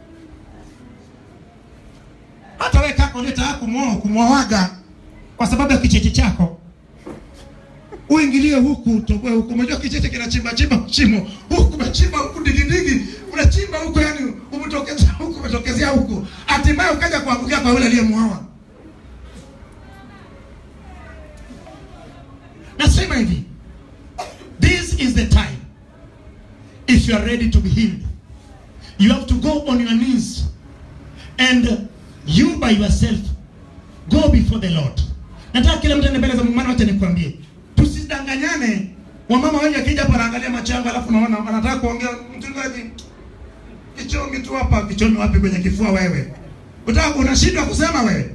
Hata wewe kaka uliyetaka kumwoa kumwoaga kwa sababu ya kicheche chako uingilie huku utoboe huku. Unajua kicheche kinachimba chimba shimo huku, umechimba huku digidigi, unachimba huku, yani umetokezea huku, umetokezea huku, hatimaye ukaja kuangukia kwa yule aliyemwoa. Nasema hivi, this is the time if you are ready to be healed you have to go on your knees and you by yourself go before the Lord. Nataka kila mtu aende mbele za Mungu, maana wacha nikwambie, tusidanganyane. Wamama wengi akija hapa anaangalia macho yangu, alafu naona anataka kuongea, mchungaji, kichomi tu hapa. Kichomi wapi? Kwenye kifua wewe, utaka unashindwa kusema wewe.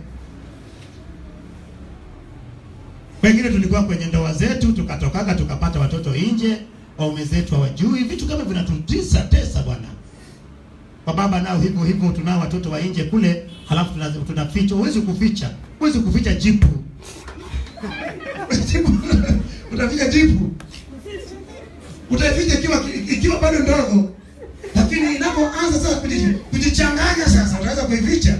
Wengine tulikuwa kwenye ndoa zetu tukatokaga tukapata watoto nje, waume zetu hawajui. Vitu kama vinatutisa tesa bwana. Kwa baba nao hivyo hivyo, tunao watoto wa nje kule, halafu tuna- tunaficha. Huwezi kuficha, huwezi kuficha jipu Jipu, utaficha jipu, utaificha ikiwa ikiwa bado ndogo, lakini inapoanza sasa kuji- kujichanganya, sasa utaweza kuificha.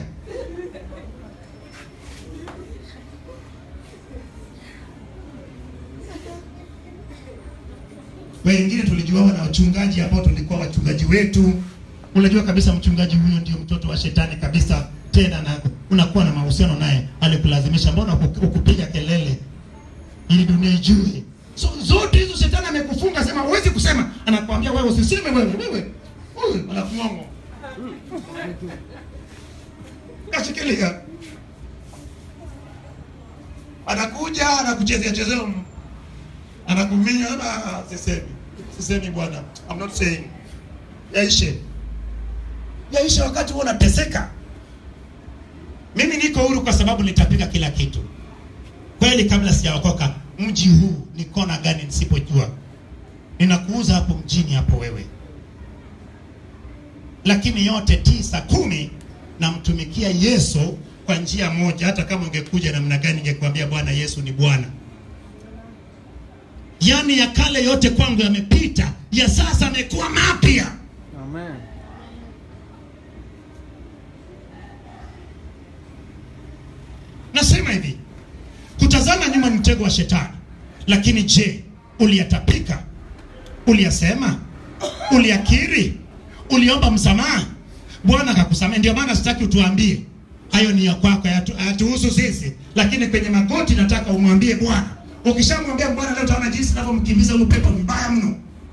Wengine tulijuawa na wachungaji ambao tulikuwa wachungaji wetu. Unajua kabisa mchungaji huyo ndio mtoto wa shetani kabisa, tena na unakuwa na mahusiano naye, alikulazimisha. Mbona huku- hukupiga kelele ili dunia ijue? So zote hizo shetani amekufunga, sema huwezi kusema, anakuambia wewe usiseme, wewe wewe, wewe anakuongo kashikilia, anakuja anakuchezea chezea anakuminya ah, sisemi sisemi bwana, I'm not saying. Yaishe, yaishe wakati huo unateseka. Mimi niko huru kwa sababu nitapiga kila kitu kweli. Kabla sijaokoka, mji huu ni kona gani nisipojua, ninakuuza hapo mjini hapo wewe, lakini yote tisa kumi namtumikia Yesu kwa njia moja. Hata kama ungekuja namna gani, ningekwambia Bwana Yesu ni Bwana. Yaani ya kale yote kwangu yamepita, ya sasa amekuwa mapya. Amen. Nasema hivi, kutazama nyuma ni mtego wa shetani, lakini je, uliyatapika? Uliyasema? Uliyakiri? Uliomba msamaha? Bwana akakusamehe. Ndio maana sitaki utuambie hayo ni ya kwako, hayatu- hayatuhusu sisi. Lakini kwenye magoti nataka umwambie Bwana. Ukishamwambia Bwana leo, utaona jinsi ninavyomkimbiza huyo pepo mbaya mno.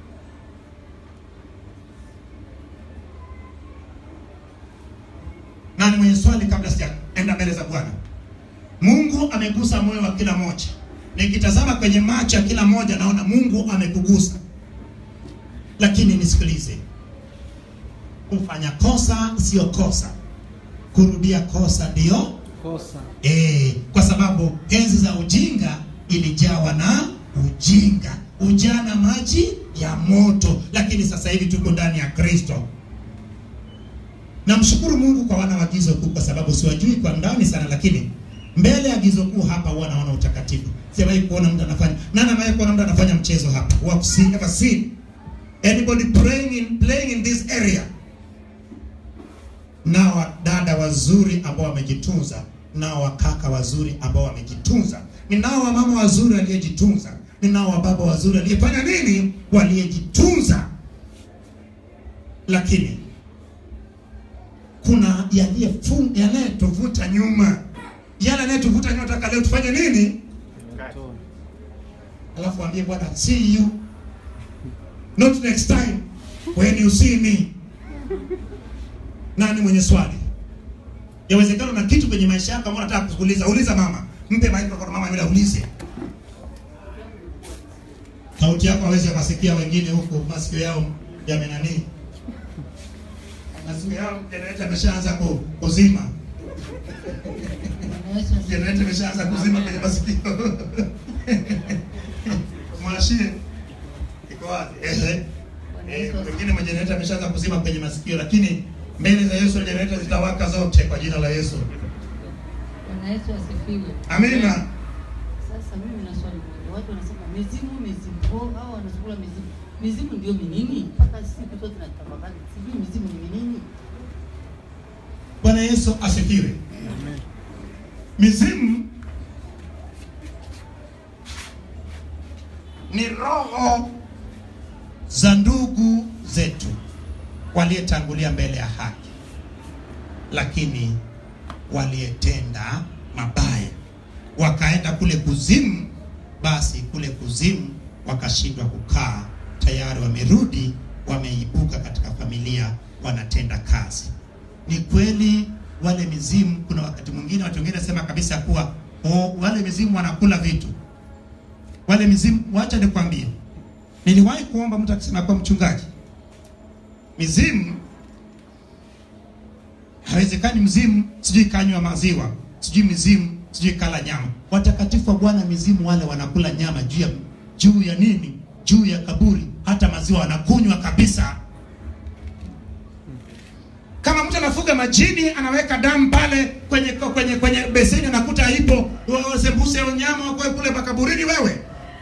Nani mwenye swali kabla sijaenda mbele za Bwana? Mungu amegusa moyo wa kila moja. Nikitazama kwenye macho ya kila moja, naona Mungu amekugusa. Lakini nisikilize, kufanya kosa sio kosa, kurudia kosa ndio kosa Eh, kwa sababu enzi za ujinga ilijawa na ujinga, ujana maji ya moto, lakini sasa hivi tuko ndani ya Kristo. Namshukuru Mungu kwa wana wa gizo kuu, kwa sababu siwajui kwa ndani sana, lakini mbele ya gizo kuu hapa huwa naona utakatifu. Siwahi kuona mtu anafanya nani, amewahi kuona mtu anafanya mchezo hapa? Who have seen, ever seen anybody playing in, playing in this area? nao wadada wazuri ambao wamejitunza, nao wakaka wazuri ambao wamejitunza, ninao wamama wazuri waliojitunza, ninao wababa wazuri waliyefanya nini, waliyejitunza. Lakini kuna yaliyefunga yanayetuvuta nyuma, yale yanayetuvuta nyuma. Nataka leo tufanye nini? Toa. Alafu ambie Bwana, see you not next time when you see me. Nani mwenye swali? Yawezekana na kitu kwenye maisha yako ambao unataka kuuliza, uliza mama. Mpe microphone mama yule aulize. Sauti yako hawezi akasikia wengine huko, masikio yao yamenani. Masikio yao generator imeshaanza ku, kuzima. Generator imeshaanza kuzima kwenye masikio. Mwashie. Iko wapi? Ehe. Eh, wengine majenereta ameshaanza kuzima kwenye masikio, lakini mbele za Yesu jenereta zitawaka zote kwa jina la Yesu. Bwana Yesu asifiwe. Amina. Sasa mimi na swali moja. Watu wanasema mizimu, mizimu. Oh, hao wanazungula mizimu. Mizimu ndio minini? Mpaka siku zote tunatafakari. Sijui mizimu ni minini? Bwana Yesu asifiwe. Amen. Mizimu ni roho za ndugu zetu waliyetangulia mbele ya haki, lakini waliyetenda mabaya wakaenda kule kuzimu. Basi kule kuzimu wakashindwa kukaa, tayari wamerudi, wameibuka katika familia, wanatenda kazi. Ni kweli wale mizimu, kuna wakati mwingine watu wengine nasema kabisa kuwa oh, wale mizimu wanakula vitu. Wale mizimu, wacha nikwambie, niliwahi kuomba mtu akisema kuwa mchungaji, mizimu hawezekani mzimu sijui kanywa maziwa, sijui mizimu sijui kala nyama. Watakatifu wa Bwana, mizimu wale wanakula nyama juu ya juu ya nini? Juu ya kaburi, hata maziwa wanakunywa kabisa. Kama mtu anafuga majini anaweka damu pale kwenye kwenye kwenye beseni anakuta ipo sembuse ya nyama wako kule makaburini wewe.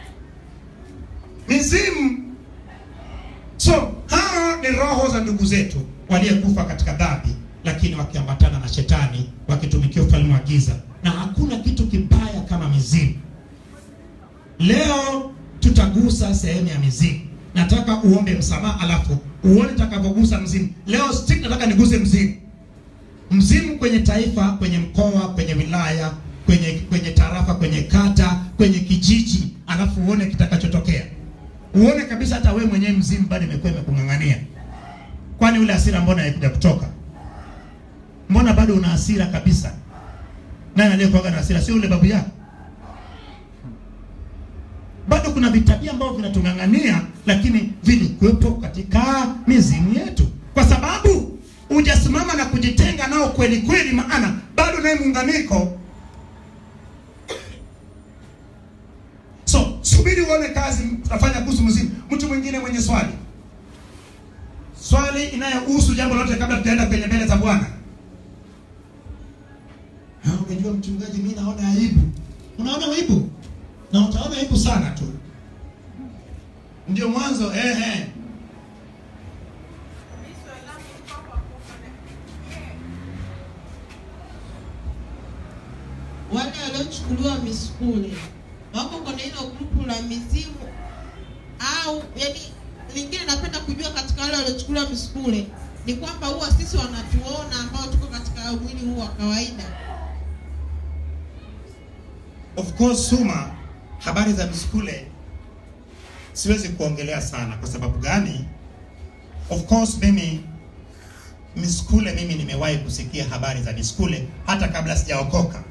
Mizimu. So hawa ni roho za ndugu zetu waliyekufa katika dhambi, lakini wakiambatana na shetani wakitumikia ufalme wa giza, na hakuna kitu kibaya kama mizimu. Leo tutagusa sehemu ya mizimu. Nataka uombe msamaha, alafu uone takavyogusa mzimu. Leo stick, nataka niguse mzimu, mzimu kwenye taifa, kwenye mkoa, kwenye wilaya, kwenye kwenye tarafa, kwenye kata, kwenye kijiji, alafu uone kitakachotokea. Uone kabisa hata wewe mwenyewe mzimu bado imekuwa imekung'ang'ania. Kwani ule hasira mbona haikuja kutoka? Mbona bado una hasira kabisa? Nani aliyekuwa na hasira? Sio ule babu yako? bado kuna vitabia ambavyo vinatung'ang'ania, lakini vilikuwepo katika mizimu yetu, kwa sababu hujasimama na kujitenga nao kweli kweli, maana bado naye muunganiko. So subiri uone kazi tutafanya kuhusu mzimu. Mtu mwingine mwenye swali, swali inayohusu jambo lote, kabla tutaenda kwenye mbele za Bwana. Ah, Unajua mchungaji, mimi naona aibu. Unaona aibu? na utaona aibu sana tu. Ndio mwanzo eh, eh. wale waliochukuliwa misukule wako kwenye hilo grupu la mizimu au yani lingine napenda kujua katika wale waliochukuliwa misukule ni kwamba huwa sisi wanatuona ambao tuko katika katika mwili huu wa kawaida. Of course Suma, habari za misukule siwezi kuongelea sana. Kwa sababu gani? Of course mimi misukule, mimi nimewahi kusikia habari za misukule hata kabla sijaokoka,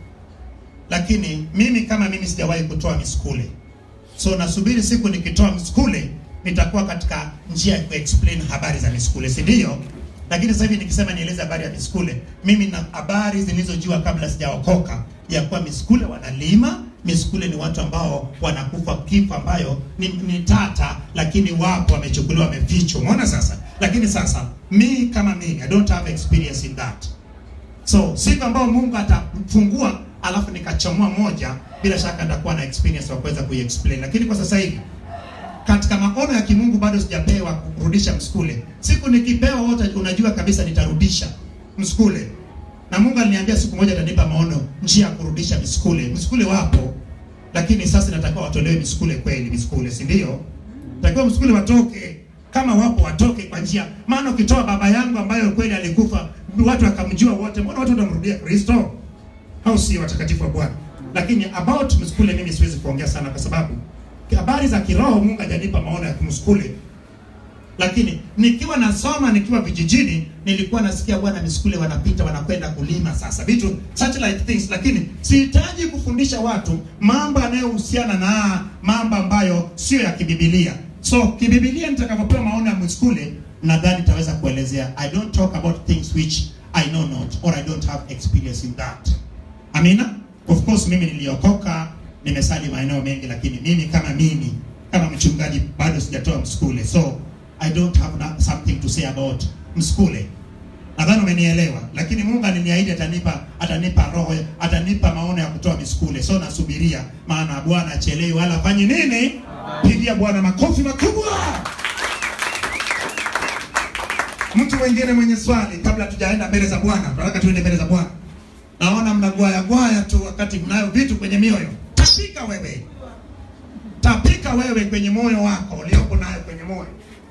lakini mimi kama mimi sijawahi kutoa misukule, so nasubiri siku nikitoa misukule nitakuwa katika njia ya kuexplain habari za misukule, si ndio? Lakini sasa hivi nikisema nieleze habari ya misukule, mimi na habari zilizojua kabla sijaokoka ya kuwa misukule wanalima. Misukule ni watu ambao wanakufa kifo ambayo ni, ni tata, lakini wapo wamechukuliwa, wamefichwa. Umeona sasa? Lakini sasa mi kama mimi I don't have experience in that, so siku ambayo Mungu atafungua alafu nikachomoa moja, bila shaka nitakuwa na experience wa kuweza kuiexplain, lakini kwa sasa hivi katika maono ya kimungu bado sijapewa kurudisha msukule. Siku nikipewa wote, unajua kabisa nitarudisha msukule, na Mungu aliniambia siku moja atanipa maono, njia ya kurudisha misukule. Misukule wapo, lakini sasa natakiwa watolewe misukule kweli, misukule, si ndio? Natakiwa msukule watoke, kama wapo watoke kwa njia, maana ukitoa baba yangu ambayo kweli alikufa, watu wakamjua wote, mbona watu watamrudia Kristo? Au si watakatifu wa Bwana? Lakini about msukule mimi siwezi kuongea sana kwa sababu habari za kiroho Mungu hajanipa maono ya kumsukule, lakini nikiwa nasoma nikiwa vijijini nilikuwa nasikia bwana misukule wanapita wanakwenda kulima, sasa vitu such like things, lakini sihitaji kufundisha watu mambo yanayohusiana na mambo ambayo sio ya kibibilia. So kibibilia, nitakapopewa maono ya msukule nadhani nitaweza kuelezea. I don't talk about things which I know not or I don't have experience in that. Amina. Of course mimi niliokoka nimesali maeneo mengi, lakini mimi kama mimi kama mchungaji bado sijatoa msukule, so I don't have na- something to say about msukule. Nadhani umenielewa, lakini Mungu aliniahidi atanipa atanipa roho, atanipa maono ya kutoa misukule, so nasubiria, maana Bwana achelewi wala afanye nini. Pigia Bwana makofi makubwa. Mtu mwingine mwenye swali kabla tujaenda mbele za Bwana, tunataka tuende mbele za Bwana. Naona mnagwaya gwaya tu wakati mnayo vitu kwenye mioyo. Tapika wewe, tapika wewe kwenye moyo wako uliopo nayo kwenye moyo.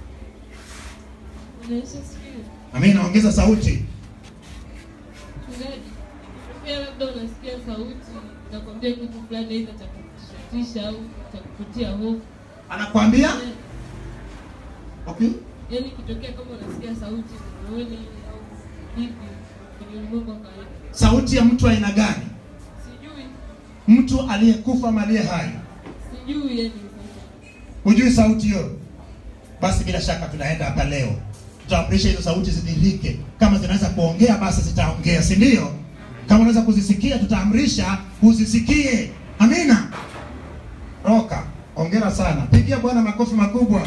Amina, ongeza sauti. Mchungaji, pia labda unasikia sauti nakwambia kitu fulani aidha cha kutishatisha au cha kukutia hofu. Anakwambia okay, Yaani ikitokea kama unasikia sauti rohoni au vipi kwenye ulimwengu wa kawaida. sauti ya mtu aina gani? Sijui, Mtu aliyekufa ama aliye hai? sijui yani Hujui sauti hiyo? Basi bila shaka tunaenda hapa leo, tutaamrisha hizo sauti zidhihirike. Kama zinaweza kuongea, basi zitaongea, si ndio? Kama unaweza kuzisikia, tutaamrisha uzisikie. Amina. Roka, ongera sana, pigia Bwana makofi makubwa.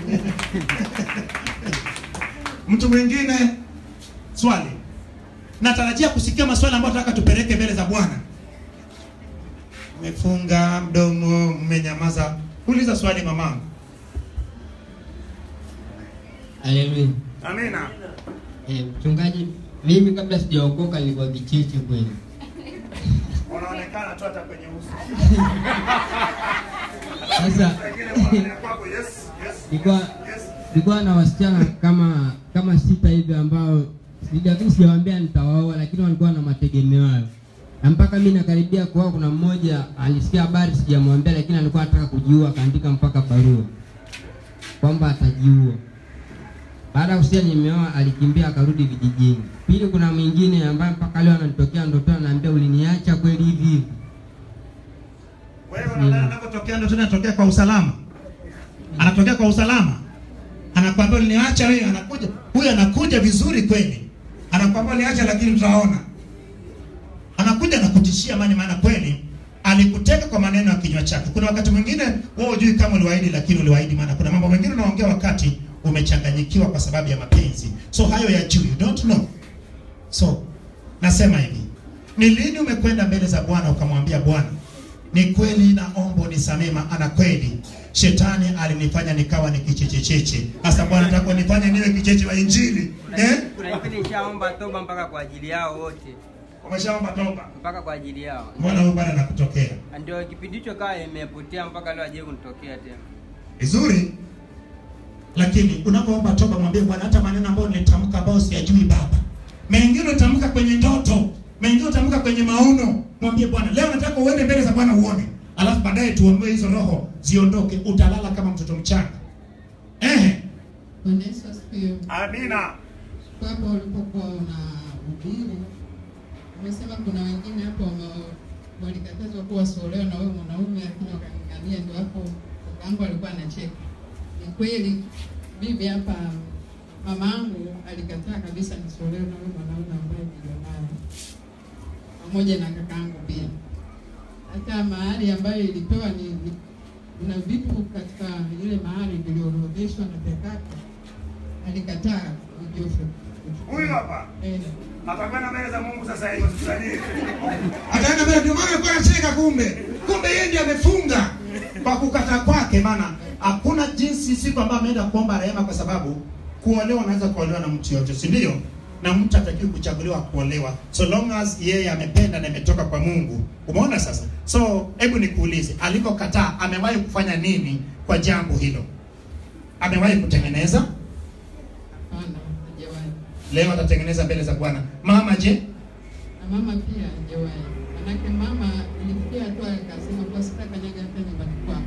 Mtu mwingine swali, natarajia kusikia maswali ambayo tunataka tupeleke mbele za Bwana. Mmefunga mdomo, mmenyamaza. Uliza swali mamangu. Haleluya. Amina. Eh, mchungaji, mimi kabla sijaokoka nilikuwa kicheche kweli. Unaonekana tu hata kwenye uso. Sasa nilikuwa nilikuwa na wasichana kama kama sita hivi ambao lakini sijawaambia nitawaoa, lakini walikuwa na mategemeo hayo, na mpaka mimi nakaribia kuoa, kuna mmoja alisikia habari sijamwambia, lakini alikuwa anataka kujiua, akaandika mpaka barua kwamba atajiua. Baada ya kusikia nimeoa, alikimbia akarudi vijijini. Pili, kuna mwingine ambaye mpaka leo ananitokea ndotoni, ananiambia uliniacha kweli hivi hivi. Wewe unadhani anapotokea ndio tunatokea kwa usalama? Anatokea kwa usalama. Anakuambia uliniacha wewe, anakuja. Huyu anakuja vizuri kweli. Anakuambia uliniacha lakini tutaona. Anakuja na kutishia mani maana kweli alikuteka kwa maneno ya kinywa chake. Kuna wakati mwingine wewe hujui kama uliwaahidi lakini uliwaahidi maana kuna mambo mengine unaongea wakati umechanganyikiwa kwa sababu ya mapenzi. So hayo ya juu, you don't know. So nasema hivi, ni lini umekwenda mbele za Bwana ukamwambia Bwana, ni kweli naomba unisamehe, maana kweli shetani alinifanya nikawa ni kichechecheche. Sasa Bwana, nataka unifanye niwe kicheche wa Injili. Eh? Kuna kipindi nishaomba toba mpaka kwa ajili yao wote, Umeshaomba toba. mpaka kwa ajili yao. Mbona huyu bwana anakutokea? Ndio kipindi hicho kaa imepotea mpaka leo aje kunitokea tena. Vizuri. Lakini unapoomba toba mwambie Bwana hata maneno ambayo nilitamka ambayo siyajui Baba. mengine utamka kwenye ndoto mengine utamka kwenye maono mwambie bwana leo nataka uende mbele za bwana uone alafu baadaye tuombee hizo roho ziondoke utalala kama mtoto mchanga Ehe. Bwana Yesu asifiwe. amina Kwa hapo ulipokuwa una ubiri, umesema kuna wengine hapo wame- walikatazwa kuwa wasiolewa na wewe mwanaume, lakini wakang'ang'ania. Ndio hapo kakaangu alikuwa anacheka. Ni kweli bibi hapa, mama yangu alikataa kabisa nisiolewe na wewe mwanaume ambaye nilionaye, pamoja na kakaangu pia. Hata mahari ambayo ilipewa ni, ni kuna vitu katika ile mahari viliorodheshwa na kakake alikataa Joshua. Huyu hapa? Eh. atakwenda mbele za mungu sasa hivi usikudanie ataenda mbele ndio maana alikuwa anacheka kumbe kumbe yeye ndiye amefunga kwa kukata kwake maana hakuna jinsi siku ambayo ameenda kuomba rehema kwa sababu kuolewa unaweza kuolewa na mtu yote si ndio na mtu atakiwi kuchaguliwa kuolewa so long as yeye amependa na imetoka kwa mungu umeona sasa so hebu nikuulize alivyokataa amewahi kufanya nini kwa jambo hilo amewahi kutengeneza Hapana, hajawahi. leo atatengeneza mbele za bwana mama je Na mama pia hajawahi. Manake mama ilifikia hatua akasema kwa sitakanyaga hata nyumbani kwako.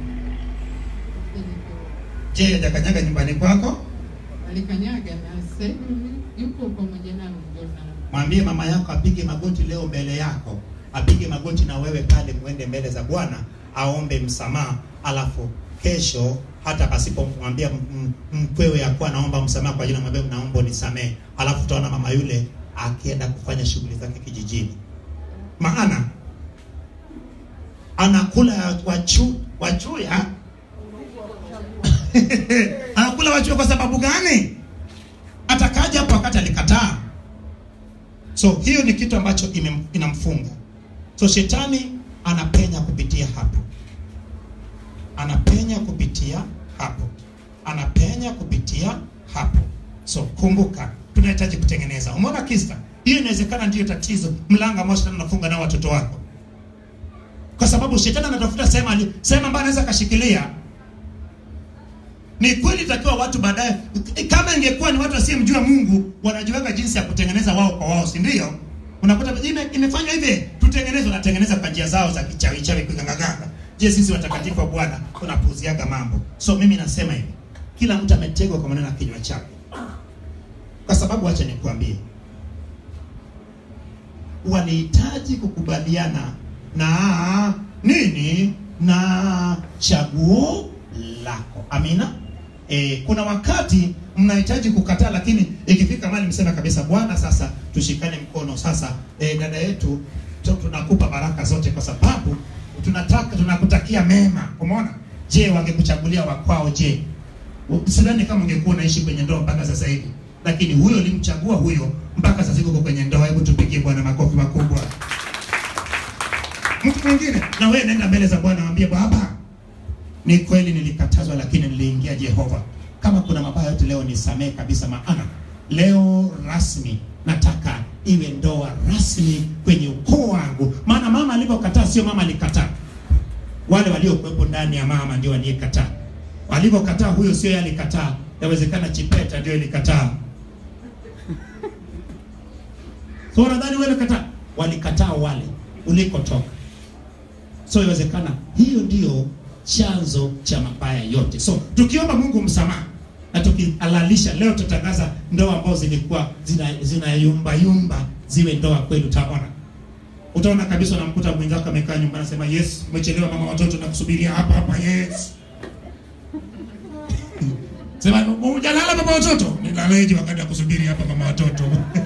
je hajakanyaga nyumbani kwako Alikanyaga na sasa hivi yuko pamoja nami ndio na mwambie mama yako apige magoti leo mbele yako apige magoti na wewe pale mwende mbele za bwana aombe msamaha alafu kesho hata pasipomwambia m- m- mkwewe akuwa naomba msamaha kwa jina mwambie naomba unisamehe alafu utaona mama yule akienda kufanya shughuli zake kijijini maana anakula wachu, wachuya anakula wachuya kwa sababu gani atakaja hapo wakati alikataa so hiyo ni kitu ambacho ime- inamfunga so shetani anapenya kupitia hapo anapenya kupitia hapo anapenya kupitia hapo so kumbuka tunahitaji kutengeneza umeona kista hiyo inawezekana ndiyo tatizo mlango ambao shetani anafunga nao watoto wako kwa sababu shetani anatafuta sehemu ali- sehemu ambayo anaweza akashikilia ni kweli itakiwa watu baadaye kama ingekuwa ni watu wasiyemjua mungu wanajuaga jinsi ya kutengeneza wao kwa wao si ndio unakuta ime, imefanywa hivi tutengeneze wanatengeneza kwa njia zao za kichawi chawi kugangaganga je sisi watakatifu wa bwana tunapuuziaga mambo so mimi nasema hivi kila mtu ametegwa kwa maneno ya kinywa chake kwa sababu wacha nikuambie walihitaji kukubaliana na nini na chaguo lako amina e, kuna wakati mnahitaji kukataa lakini ikifika mali msema kabisa bwana sasa tushikane mkono sasa e, dada yetu tu- tunakupa baraka zote kwa sababu tunataka tunakutakia mema umeona je wangekuchagulia wakwao je sidhani kama ungekuwa unaishi kwenye ndoa mpaka sasa hivi lakini huyo ulimchagua huyo mpaka sasa hivi uko kwenye ndoa hebu tupigie bwana makofi makubwa mtu mwingine na wewe nenda mbele za bwana mwambie baba ni kweli nilikatazwa lakini niliingia jehova kama kuna mabaya yote leo nisamee kabisa maana leo rasmi nataka iwe ndoa rasmi kwenye ukoo wangu maana mama alivyokataa sio mama alikataa wale waliokuwepo ndani ya mama ndio waliyekataa walivyokataa huyo sio yeye alikataa yawezekana chipeta ndio ilikataa so unadhani wewe ulikataa walikataa wale ulikotoka so iwezekana hiyo ndio chanzo cha mabaya yote so tukiomba mungu msamaha na tukihalalisha leo tutatangaza ndoa ambazo zilikuwa zina, zina yumba yumba ziwe ndoa kweli utaona utaona kabisa unamkuta mwenzako amekaa nyumbani anasema yes umechelewa mama watoto na kusubiria hapa hapa yes sema hujalala baba watoto nilaleje wakati ya kusubiri hapa mama watoto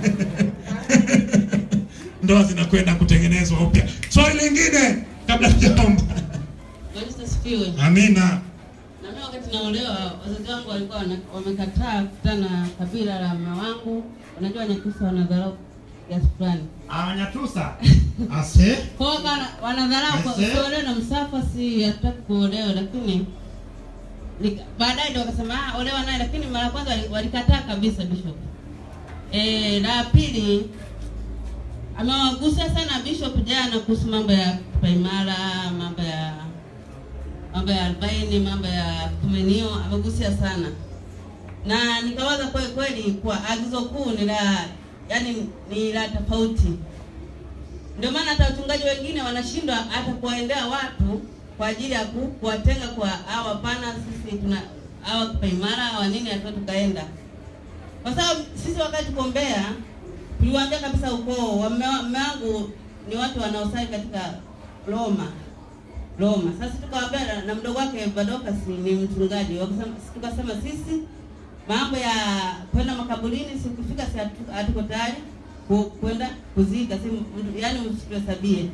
ndoa zinakwenda kutengenezwa upya swali lingine kabla tujaomba Bwana Yesu asifiwe. amina Na mimi wakati naolewa, wazazi wangu walikuwa wana- wamekataa kukutana na kabila la mama wangu. Unajua Wanyakyusa wanadharau kiasi fulani. awanyatusa ase Kwa hiyo wana- wanadharau kwa Aise. kuolewa na msafa, si hatutaki kuolewa, lakini nika- baadaye ndio wakasema ah, olewa naye, lakini mara ya kwanza wali- walikataa kabisa bishop. Eh, la pili amewagusia sana bishop jana kuhusu mambo ya paimara, mambo ya mambo ya arobaini, mambo ya kumenio, amegusia sana na nikawaza kweli kweli, kwa agizo kuu ni la yani ni la tofauti. Ndio maana hata wachungaji wengine wanashindwa hata kuwaendea watu kwa ajili ya ku- kuwatenga kwa hawa, hapana, sisi tuna hawa kipaimara hawa nini, hata tukaenda kwa sababu sisi wakati tuko Mbeya tuliwaambia kabisa ukoo wa mme wa- mme wangu ni watu wanaosali katika Roma Roma. Sasa tukawaambia na- na mdogo wake Badoka si ni mchungaji, wakasema tukasema sisi mambo ya kwenda makaburini sikufika, si hatu- hatuko tayari ku- kwenda kuzika, si yani msituhesabie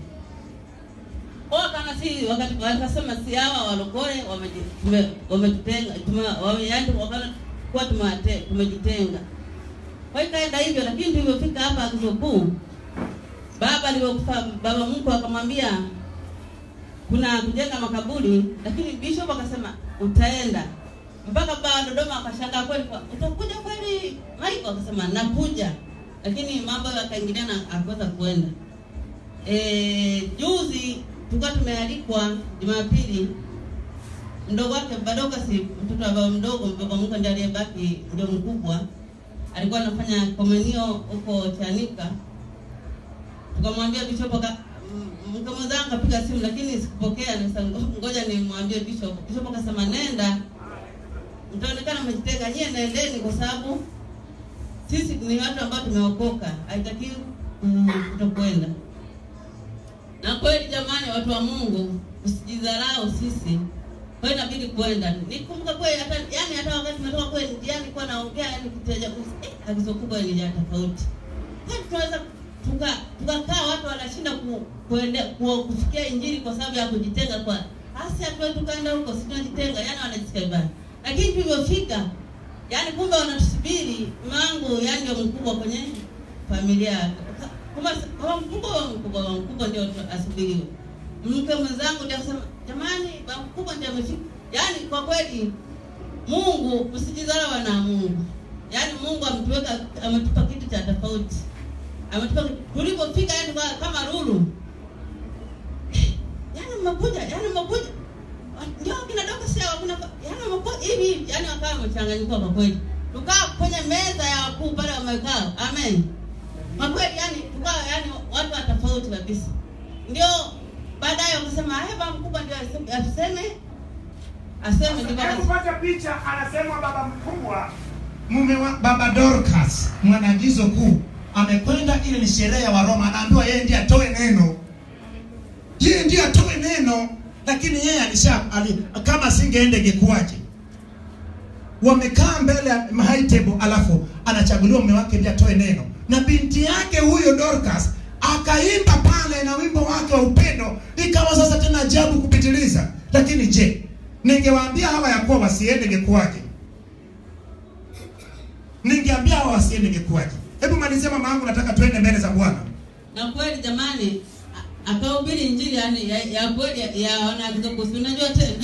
kwa kana si wakati wakasema si hawa walokole wameji- tume- wametutenga tume- wame- yaani wakana kuwa tumewate- tumejitenga. Kwa hiyo kaenda hivyo, lakini tulivyofika hapa agizo kuu, baba alivyokufa, baba mkwe akamwambia kuna kujenga makaburi, lakini bishop akasema utaenda mpaka baba Dodoma akashangaa kweli, kwa- utakuja kweli Michael? Akasema nakuja, lakini mambo yakaingiliana, akuweza kuenda. E, juzi tulikuwa tumealikwa Jumapili, mdogo wake Badoka, si mtoto wa baba mdogo, baba mkwe ndiye aliyebaki, ndio mkubwa, alikuwa anafanya komunio huko Chanika. Tukamwambia bishop aka m- mke mwenzangu akapiga simu, lakini sikupokea. Nikasema ngo- ngoja nimwambie bishop. Bishop akasema nenda, mtaonekana mmejitenga, nyie nendeni, kwa sababu sisi ni watu ambao tumeokoka, haitakiwi mm, kutokwenda. Na kweli jamani, watu wa Mungu, usijidharau sisi. Kwa hiyo inabidi kwenda. Nikumbuka kweli hata yani hata wakati tumetoka kweli njiani kwa naongea yani kitaja eh, agizo kubwa ni ya tofauti. Kwani tunaweza tuka tukakaa watu wanashinda ku, kuende, ku, kufikia injili kwa sababu ya kujitenga kwa hasi hatuwe tukaenda huko si tunajitenga yani wanajisikia vibaya. Lakini tulivyofika yani kumbe wanatusubiri mangu yani ndio mkubwa kwenye familia kama kama mkubwa wa mkubwa wa mkubwa ndio tu- asubiriwe. Mke mwenzangu ndio akasema jamani, baba mkubwa ndio amefika. Yaani kwa kweli Mungu msijidharau na Mungu. Yaani Mungu ametuweka ametupa kitu cha tofauti. Ametupa tulipofika yani kwa- kama lulu. Yaani mmekuja, yaani mmekuja. Ndio kina doka sio wakina yaani mmekuja hivi hivi, yaani wakawa wamechanganyikiwa kwa kweli. Tukaa kwenye meza ya wakuu pale wamekaa. Amen. Kwa kweli yani tukawa yani watu wa tofauti kabisa. Ndio baadaye wakasema heba mkubwa ndio aseme aseme aseme ndio Hebu wakasema pata picha, anasema baba mkubwa mume wa baba Dorcas mwanagizo kuu amekwenda, ile ni sherehe ya Waroma, anaambiwa yeye ndiye atoe neno, yeye ndiye atoe neno, lakini yeye alisha ali, kama asingeenda ingekuwaje? Wamekaa mbele ya high table, alafu anachaguliwa mume wake ndiye atoe neno, na binti yake huyo Dorcas akaimba pale na wimbo wake wa upendo, ikawa sasa tena ajabu kupitiliza. Lakini je, ningewaambia hawa ya kuwa wasiende ingekuwaje? ningeambia hawa wasiende ingekuwaje? Hebu malizia mama yangu, nataka tuende mbele za Bwana. na kweli jamani a- akahubiri injili yani ya, ya kweli ya, ya wanakizokusi unajua tena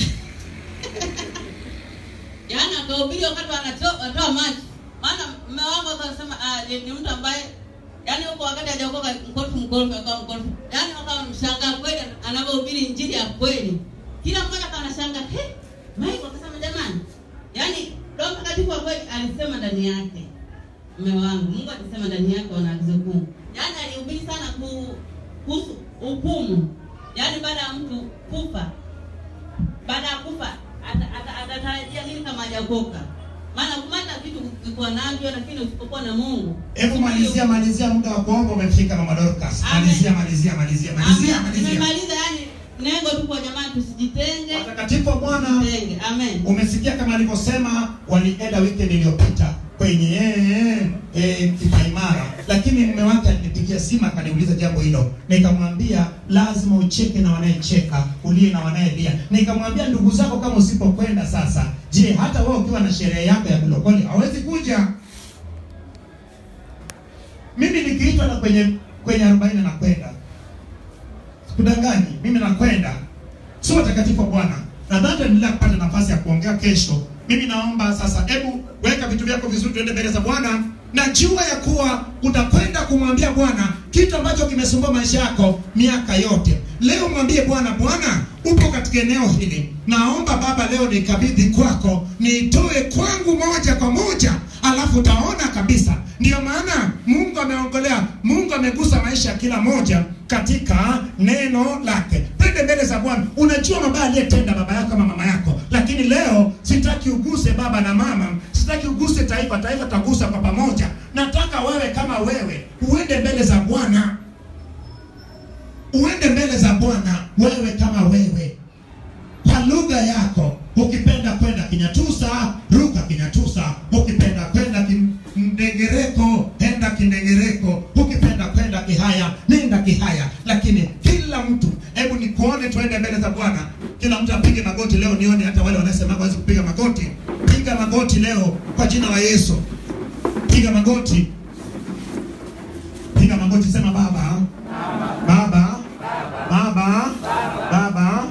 yaani akahubiri wakati wanatoa wanatoa maji maana mme wangu akasema ah, ni, ni mtu ambaye yaani huko wakati hajaokoka mkorofu mkorofu akawa mkorofu yaani wakawa mshangaa kweli anavyohubiri injili ya kweli kila mmoja akawa anashangaa he Michael akasema jamani yaani Roho Mtakatifu wa kweli alisema ndani yake mme wangu Mungu alisema ndani yake wana agizo kuu yaani alihubiri sana ku- kuhusu hukumu yaani baada ya mtu kufa baada ya kufa ata- ata- atatarajia nini kama hajaokoka maana kumata vitu ukikuwa navyo lakini usipokuwa na mungu Hebu malizia malizia, muda wa kuomba umefika, mama Dorcas. Amen. Malizia malizia malizia malizia Amen. malizia. nimemaliza yani nengo tu kwa jamani tusijitenge Watakatifu wa Bwana, tenge amen umesikia kama alivyosema, walienda weekend iliyopita kwenye eh, eh, kipaimara, lakini mume wake alinipigia simu akaniuliza jambo hilo, nikamwambia lazima ucheke na wanayecheka, ulie na wanayelia. Nikamwambia ndugu zako kama usipokwenda sasa, je, hata wewe ukiwa na sherehe yako ya kulokole hawezi kuja? Mimi nikiitwa na kwenye kwenye arobaini nakwenda, sikudanganyi, mimi nakwenda. Si watakatifu wa Bwana, nadhani tuendelea kupata nafasi ya kuongea kesho. Mimi naomba sasa, hebu weka vitu vyako vizuri, tuende mbele za Bwana. Najua ya kuwa utakwenda kumwambia Bwana kitu ambacho kimesumbua maisha yako miaka yote. Leo mwambie Bwana, Bwana upo katika eneo hili, naomba Baba leo nikabidhi kwako, niitoe kwangu moja kwa moja alafu utaona kabisa. Ndio maana Mungu ameongelea, Mungu amegusa maisha ya kila moja katika neno lake. Twende mbele za Bwana. Unajua mabaya aliyetenda baba yako ama mama yako, lakini leo sitaki uguse baba na mama, sitaki uguse taifa, taifa tagusa kwa pamoja. Nataka wewe kama wewe uende mbele za Bwana, uende mbele za Bwana wewe kama wewe kwa lugha yako. Ukipenda kwenda Kinyatusa, ruka Kinyatusa. Ukipenda kwenda Kindengereko, enda Kindengereko. Ukipenda kwenda Kihaya, nenda Kihaya. Lakini kila mtu, hebu nikuone, tuende mbele za Bwana. Kila mtu apige magoti leo, nione hata wale wanasema hawezi kupiga magoti. Piga magoti leo kwa jina la Yesu. Piga magoti, piga magoti, sema Baba, Baba, Baba, Baba,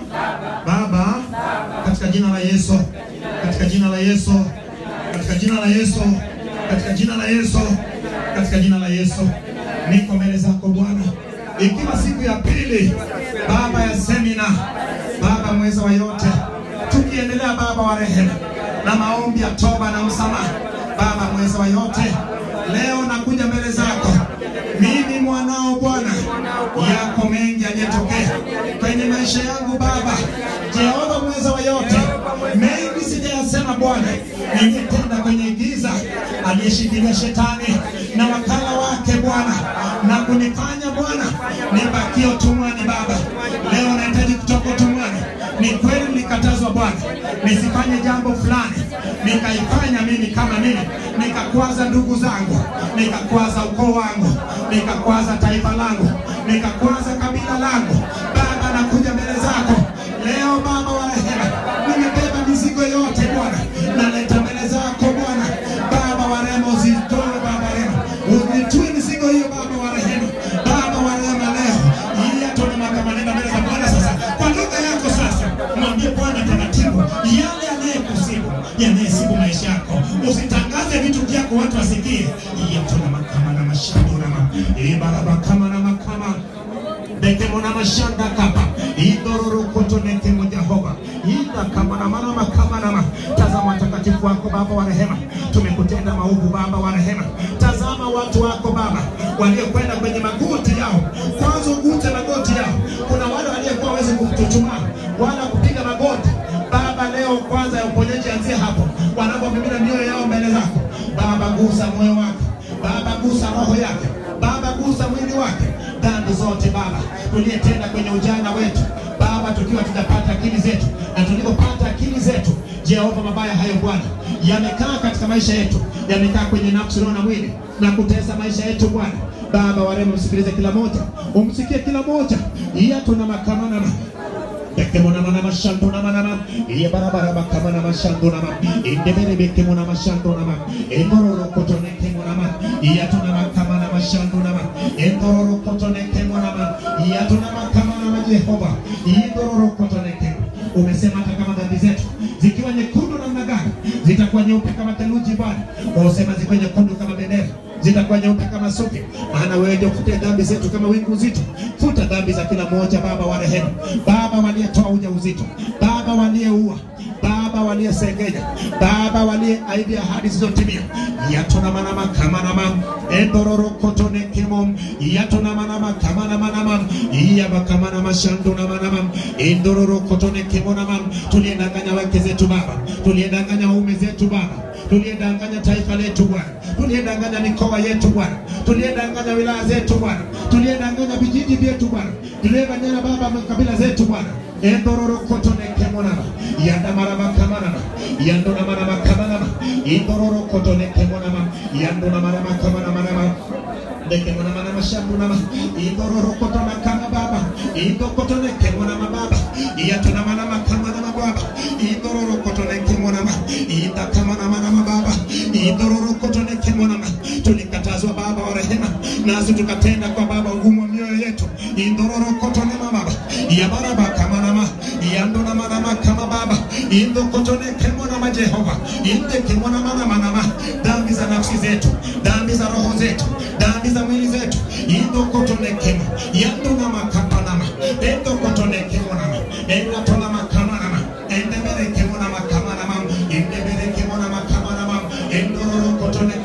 Baba, katika jina la Yesu, katika jina la Yesu, katika jina la Yesu, katika jina la Yesu, katika jina la Yesu, niko mbele zako Bwana, ikiwa siku ya pili Baba ya semina, Baba mweza wa yote, tukiendelea Baba wa rehema na maombi ya toba na msamaha, Baba mweza wa yote, leo nakuja mbele zako mimi mwanao Bwana, yako mengi yaliyotokea kwenye maisha yangu Baba, Jehova mweza wa yote, mengi sijayasema Bwana, niliyetenda kwenye giza, aliyeshikilia shetani na wakala wake Bwana, na kunifanya Bwana nibakie utumwani Baba. Leo nahitaji kutoka utumwani. Ni kweli nilikatazwa Bwana nisifanye jambo fulani, nikaifanya mimi kama mimi, nikakwaza ndugu zangu, nikakwaza ukoo wangu, nikakwaza taifa langu, nikakwaza kabila langu. Baba, nakuja mbele zako leo, Baba wa rehema, nimebeba mizigo yote Bwana, naleta mbele zako Bwana, Baba wa rehema, uzitoe Baba wa rehema, unitue mizigo hiyo Baba wa rehema, Baba wa rehema, leo ili atone makamanenda mbele za Bwana sasa, kwa lugha yako sasa, mwambie Bwana taratibu yale yanayekusibu yanayesibu maisha yako, usitangaze vitu vyako watu wasikie. Yatona makama na mashando na ma ibaraba kama na makama Bekemo na mashanda kapa idororo koto nekemo Jehova ida kama na mana makama na ma tazama watakatifu wako Baba wa rehema, tumekutenda maovu Baba wa rehema. Tazama watu wako Baba waliokwenda kwenye magoti yao, kwanza ugute magoti yao. Kuna wale waliokuwa hawezi kuchuchumaa wala kupiga magoti Baba, leo kwanza ya uponyaji anzie hapo, wanapomimina mioyo yao mbele zako Baba, gusa moyo wake Baba, gusa roho yake Baba, gusa mwili wake, dhambi zote Baba tuliyetenda kwenye ujana wetu Baba, tukiwa tunapata akili zetu na tulipopata akili zetu, Jehova, mabaya hayo Bwana yamekaa katika maisha yetu, yamekaa kwenye nafsi, roho na mwili na kutesa maisha yetu Bwana. Baba warema, msikilize kila moja, umsikie kila moja, iya tuna makamana Bekemona mana mashando na mana iye barabara bakama na mashando na ma indebere bekemona mashando na ma endororo kotone kemona ma iya tuna makama na mashando na ma endororo kotone kemona ma iya tuna makama na ma Jehova indororo kotone kemo umesema hata kama dhambi zetu zikiwa nyekundu namna gani zitakuwa nyeupe kama theluji Bwana usema zikiwa nyekundu kama bendera zitakuwa nyeupe kama sufi, maana wewe ndio futa dhambi zetu kama wingu zito. Futa dhambi za kila mmoja, Baba wa rehema, Baba waliyetoa ujauzito, Baba waliyeua, Baba waliyesengenya, Baba waliyeahidi ahadi zisizotimia, yatona manama kama nama endororo kotone kimo yatona manama kama nama nama iyaba kama nama shando na manama endororo kotone kimo nama tuliyedanganya wake zetu Baba, tuliyedanganya waume zetu Baba, tuliyedanganya taifa letu Bwana, tuliyedanganya mikoa yetu Bwana, tuliyedanganya wilaya zetu Bwana, tuliyedanganya vijiji vyetu Bwana, tuliyedanganya Baba makabila zetu Bwana, endororo kotone kemonama yandamarama kamanama yandonamarama kamanama indororo kotone kemonama yandonamarama kamanama Dekemona mana mashambu nama indororo kotona kama baba indo kotone kemona mababa iyatona mana makama na baba indororo kotone kemona ma inda kama na mana mababa indororo kotone kemona ma tulikatazwa baba wa rehema nasi tukatenda kwa baba ugumu wa mioyo yetu indororo kotone mababa ya baraba kama nama yandona mana makama baba indo kotone kemona ma Jehova inde kemona mana mana ma dhambi za nafsi zetu dhambi za roho zetu dhambi za mwili zetu indo kotonekema yandona makapanama endo kotonekemonama enatona makamanama endeberekemona makamanama endeberekemona makamanama endororo kotone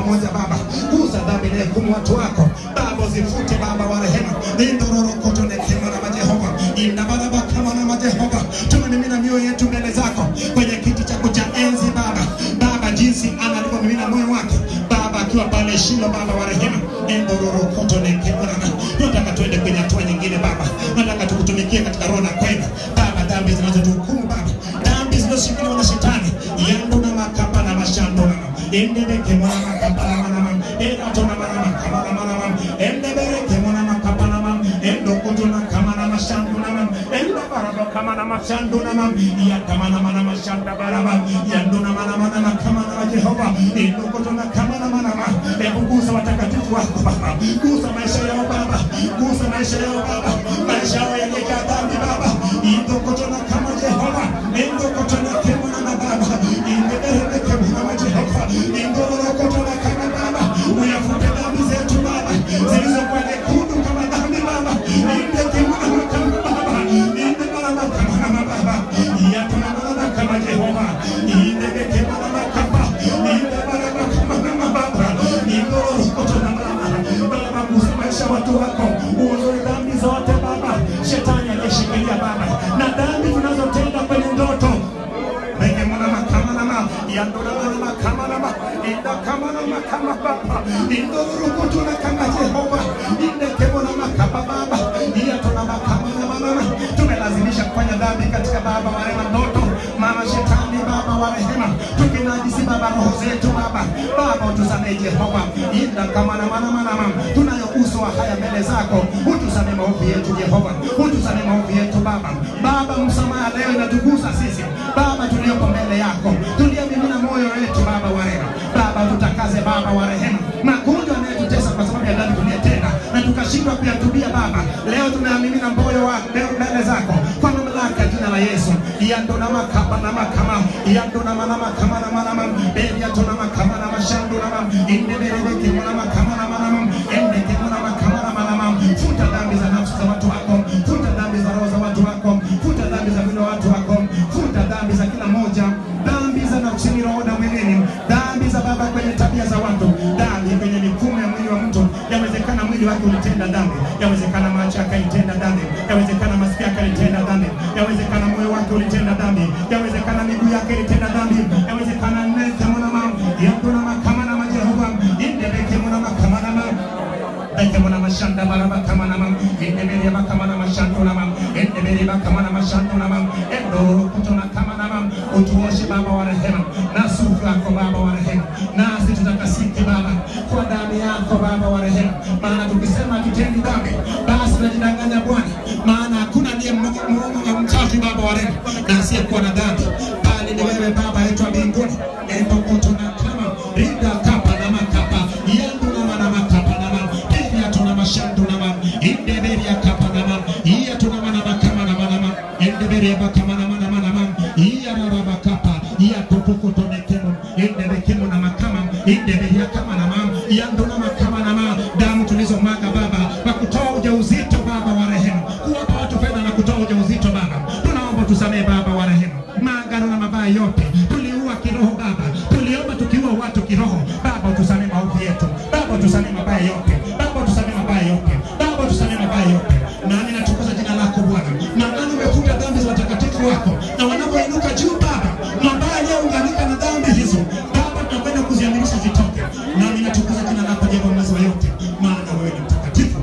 moja Baba, gusa dhambi na hukumu watu wako Baba, uzifute Baba wa rehema, indororokoto nekema na Jehova, indabaraba kama na Jehova, tumemimina mioyo yetu mbele zako kwenye kiti chako cha enzi Baba, Baba jinsi anavyomimina moyo wake Baba akiwa pale Shilo, Baba wa rehema, indororokoto nekema na nataka tuende kwenye hatua nyingine Baba, nataka tukutumikie katika roho na kweli Baba, dhambi zinazotuhukumu Baba, dhambi zinazoshikiliwa na shetani, yando na makapa na mashando na endebeke mwana makapa na manama erato na manama kama na manama endebereke mwana makapa na manama endokoto na kama na mashando na manama endabaraba kama na mashando na manama ya kama na manama shanda baraba yando na manama na kama na Jehova endokoto na kama na manama hebu gusa watakatifu wako Baba, gusa maisha yao Baba, gusa maisha yao Baba, maisha yao yaliyojaa dhambi Baba, endokoto na kama Jehova endokoto na kama na Baba endebereke mwana Jehova endorokoto na kama Baba uyafute dhambi zetu Baba zilizokuwa nyekundu kama dhambi Baba endeke mwana kama Baba ende mwana kama Baba yatuna mwana kama Jehova endeke mwana kama ende mwana kama Baba endorokoto na Baba Baba gusa maisha ya watu wako uondoe dhambi zote Baba shetani aliyeshikilia Baba na dhambi tunazotenda kwenye ndoto Rege mwana makama nama, yandora mwana makama nama, inda kama nama kama baba, indo rukutu na kama Jehova, inde kemo na makama baba, iya tuna makama nama nama. Tumelazimisha kufanya dhambi katika baba wa rehema ndoto, mama shetani baba wa rehema, tukinajisi baba roho zetu baba, baba utusamehe Jehova, inda kama nama nama nama. Tunayo uso wa haya mbele zako, utusamehe maovu yetu Jehova, utusamehe maovu yetu baba. Baba msamaha leo inatugusa sisi Baba tulioko mbele yako, tuliyemimina moyo wetu Baba wa rehema. Baba tutakaze Baba wa rehema, magonjwa yanayotutesa kwa sababu ya dhambi tuliyotenda na tukashindwa kuyatubia Baba, leo tunayamimina moyo wa leo mbele zako kwa mamlaka ya jina la Yesu. yando na makaba na makama yando na mana makama na manama bebi yato na makama na mashando na mam inde berebe kemo na makama na manama ende kemo na makama na manama futa dhambi za nafsi za watu wako futa dhambi za roho za watu wako futa dhambi za mwili wa watu wako futa dhambi za kila moja dhambi za nafsini roho na mwilini dhambi za baba kwenye tabia za watu dhambi kwenye mifumo ya mwili wa mtu yawezekana mwili wake ulitenda dhambi yawezekana macho akaitenda dhambi yawezekana masikio yake alitenda dhambi yawezekana moyo wake ulitenda dhambi yawezekana miguu yake ilitenda dhambi yawezekana nete mwanama yakuna makama na majehova indebeke mwana makama na ma Eke mwana mashanda baraba kama na mam Endebere ba kama na mashando na mam Endebere ba kama na mashando na mam Endo kuto na kama na mam Utuoshe baba wa rehema Na sufu yako baba wa rehema Nasi tutakasike baba Kwa damu yako baba wa rehema Maana tukisema tutendi dhambi Basi tunajidanganya Bwana Maana hakuna ndiye mchafu baba wa rehema Na asiyekuwa na dhambi Bali ni wewe baba yetu wa mbinguni Endo kuto na kama Rinda kapa na makapa Yendu na mana makapa na mam Beria tuna mashando na mam Inde beria kapa na mam Iya tuna mana makama na mana mam Inde beria bakama na mana mana mam Iya rara bakapa Iya tupuku tone kemo Inde bekemo na makama Inde beria kama na mam Iya ndo na makama na mam Damu tulizomwaga baba Kwa kutoa ujauzito baba wa rehema Kuwapa watu fedha na kutoa ujauzito baba Tunaomba tusamehe baba wa rehema Maagano na mabaya yote Tuliua kiroho baba Tuliomba tukiua watu kiroho Baba utusamehe maovu yetu Baba utusamehe mabaya yote Baba utusamehe mabaya yote Baba utusamehe mabaya yote nami natukuza jina lako Bwana maana umefuta dhambi za watakatifu wako na wanapoinuka juu Baba mabaya yaliyounganika na dhambi hizo Baba tunakwenda kuziamirisha zitoke nami natukuza jina lako Jehova mwezi wa yote maana wewe ni mtakatifu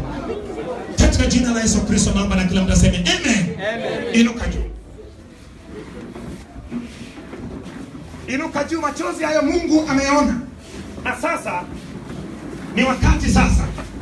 katika jina la Yesu Kristo naomba na kila mtu aseme amen inuka juu inuka juu machozi hayo Mungu ameona na sasa ni wakati sasa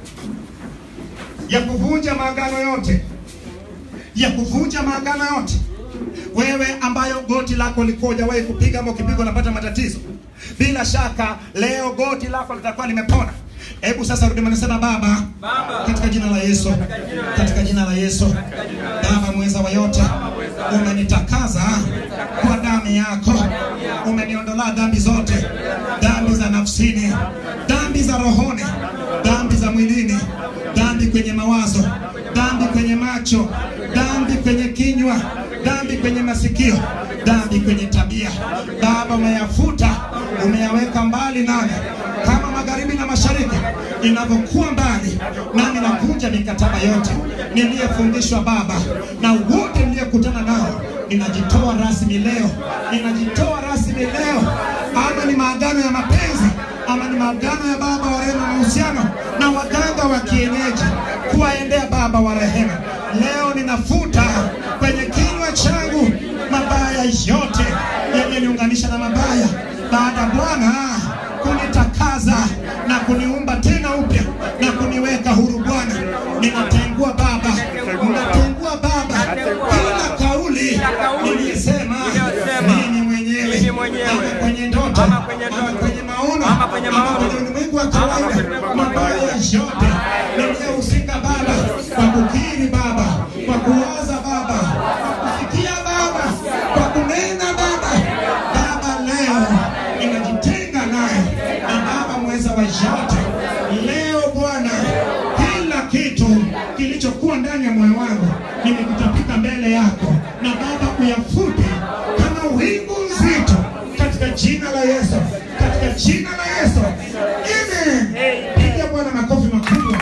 ya kuvunja maagano yote ya kuvunja maagano yote wewe ambayo goti lako liko hujawahi kupiga ama ukipigwa unapata matatizo bila shaka leo goti lako litakuwa limepona hebu sasa rudi manasema baba katika jina la yesu katika jina la yesu baba mweza wa yote umenitakaza kwa damu yako umeniondolea dhambi zote dhambi za nafsini dhambi za rohoni dhambi za mwilini dhambi kwenye mawazo dhambi kwenye macho dhambi kwenye kinywa dhambi kwenye masikio dhambi kwenye tabia baba umeyafuta umeyaweka mbali nami kama magharibi na mashariki inavyokuwa mbali, nami nakunja mikataba yote niliyefundishwa Baba, na wote niliyekutana nao, ninajitoa rasmi leo, ninajitoa rasmi leo, ama ni maagano ya mapenzi ama ni maagano ya Baba wa rehema, mahusiano na waganga wa kienyeji kuwaendea Baba wa rehema. Leo ninafuta kwenye kinywa changu mabaya yote yaliyoniunganisha na mabaya, baada ya Bwana kunitakaza na kuniumba tena upya na kuniweka huru. Bwana, ninatengua Baba, ninatengua Baba kila kauli niliyesema mimi mwenyewe, ama kwenye ndoto, ama kwenye maono, ama kwenye ulimwengu wa kawaida, mabaya yote niliyohusika Baba, kwa kukiri Baba, kwa kuwaza Baba, kwa kufikia Baba, kwa kunena Baba, Baba leo ninajitenga naye na Baba mweza wa yote. Leo Bwana, kila kitu kilichokuwa ndani ya moyo wangu nimekutapika mbele yako, na Baba uyafute kama wingu nzito, katika jina la Yesu, katika jina la Yesu, amen. Piga Bwana makofi makubwa.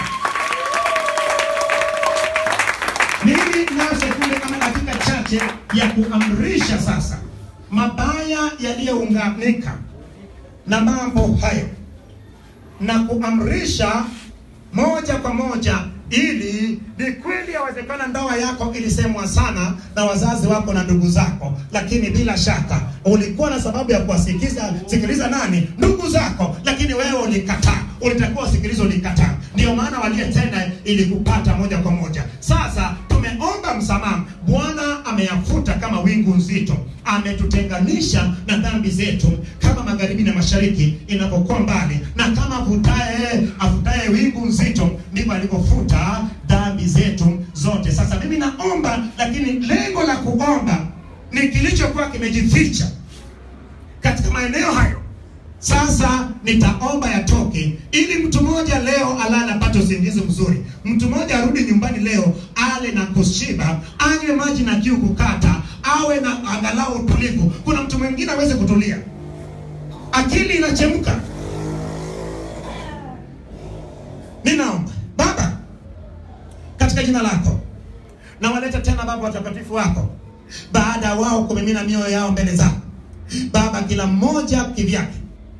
Mimi nayo sekunde kama dakika chache ya kuamrisha sasa mabaya yaliyounganika na mambo hayo na kuamrisha moja kwa moja, ili ni kweli yawezekana ndoa yako ilisemwa sana na wazazi wako na ndugu zako, lakini bila shaka ulikuwa na sababu ya kuwasikiza sikiliza nani? Ndugu zako, lakini wewe ulikataa. Ulitakiwa usikilize, ulikataa. Ndio maana waliyetenda ilikupata moja kwa moja. Sasa tumeomba msamaha, Bwana ameyafuta kama wingu nzito, ametutenganisha na dhambi zetu kama magharibi na mashariki inapokuwa mbali, na kama afutaye afutaye wingu nzito ndivyo alivyofuta dhambi zetu zote. Sasa mimi naomba, lakini lengo la kuomba ni kilichokuwa kimejificha katika maeneo hayo. Sasa nitaomba yatoke, ili mtu mmoja leo alale apate usingizi mzuri, mtu mmoja arudi nyumbani leo ale na kushiba, anywe maji na kiu kukata, awe na angalau utulivu. Kuna mtu mwingine aweze kutulia, akili inachemka. Ninaomba Baba, katika jina lako nawaleta tena Baba watakatifu wako, baada ya wao kumimina mioyo yao mbele zako Baba, kila mmoja kivyake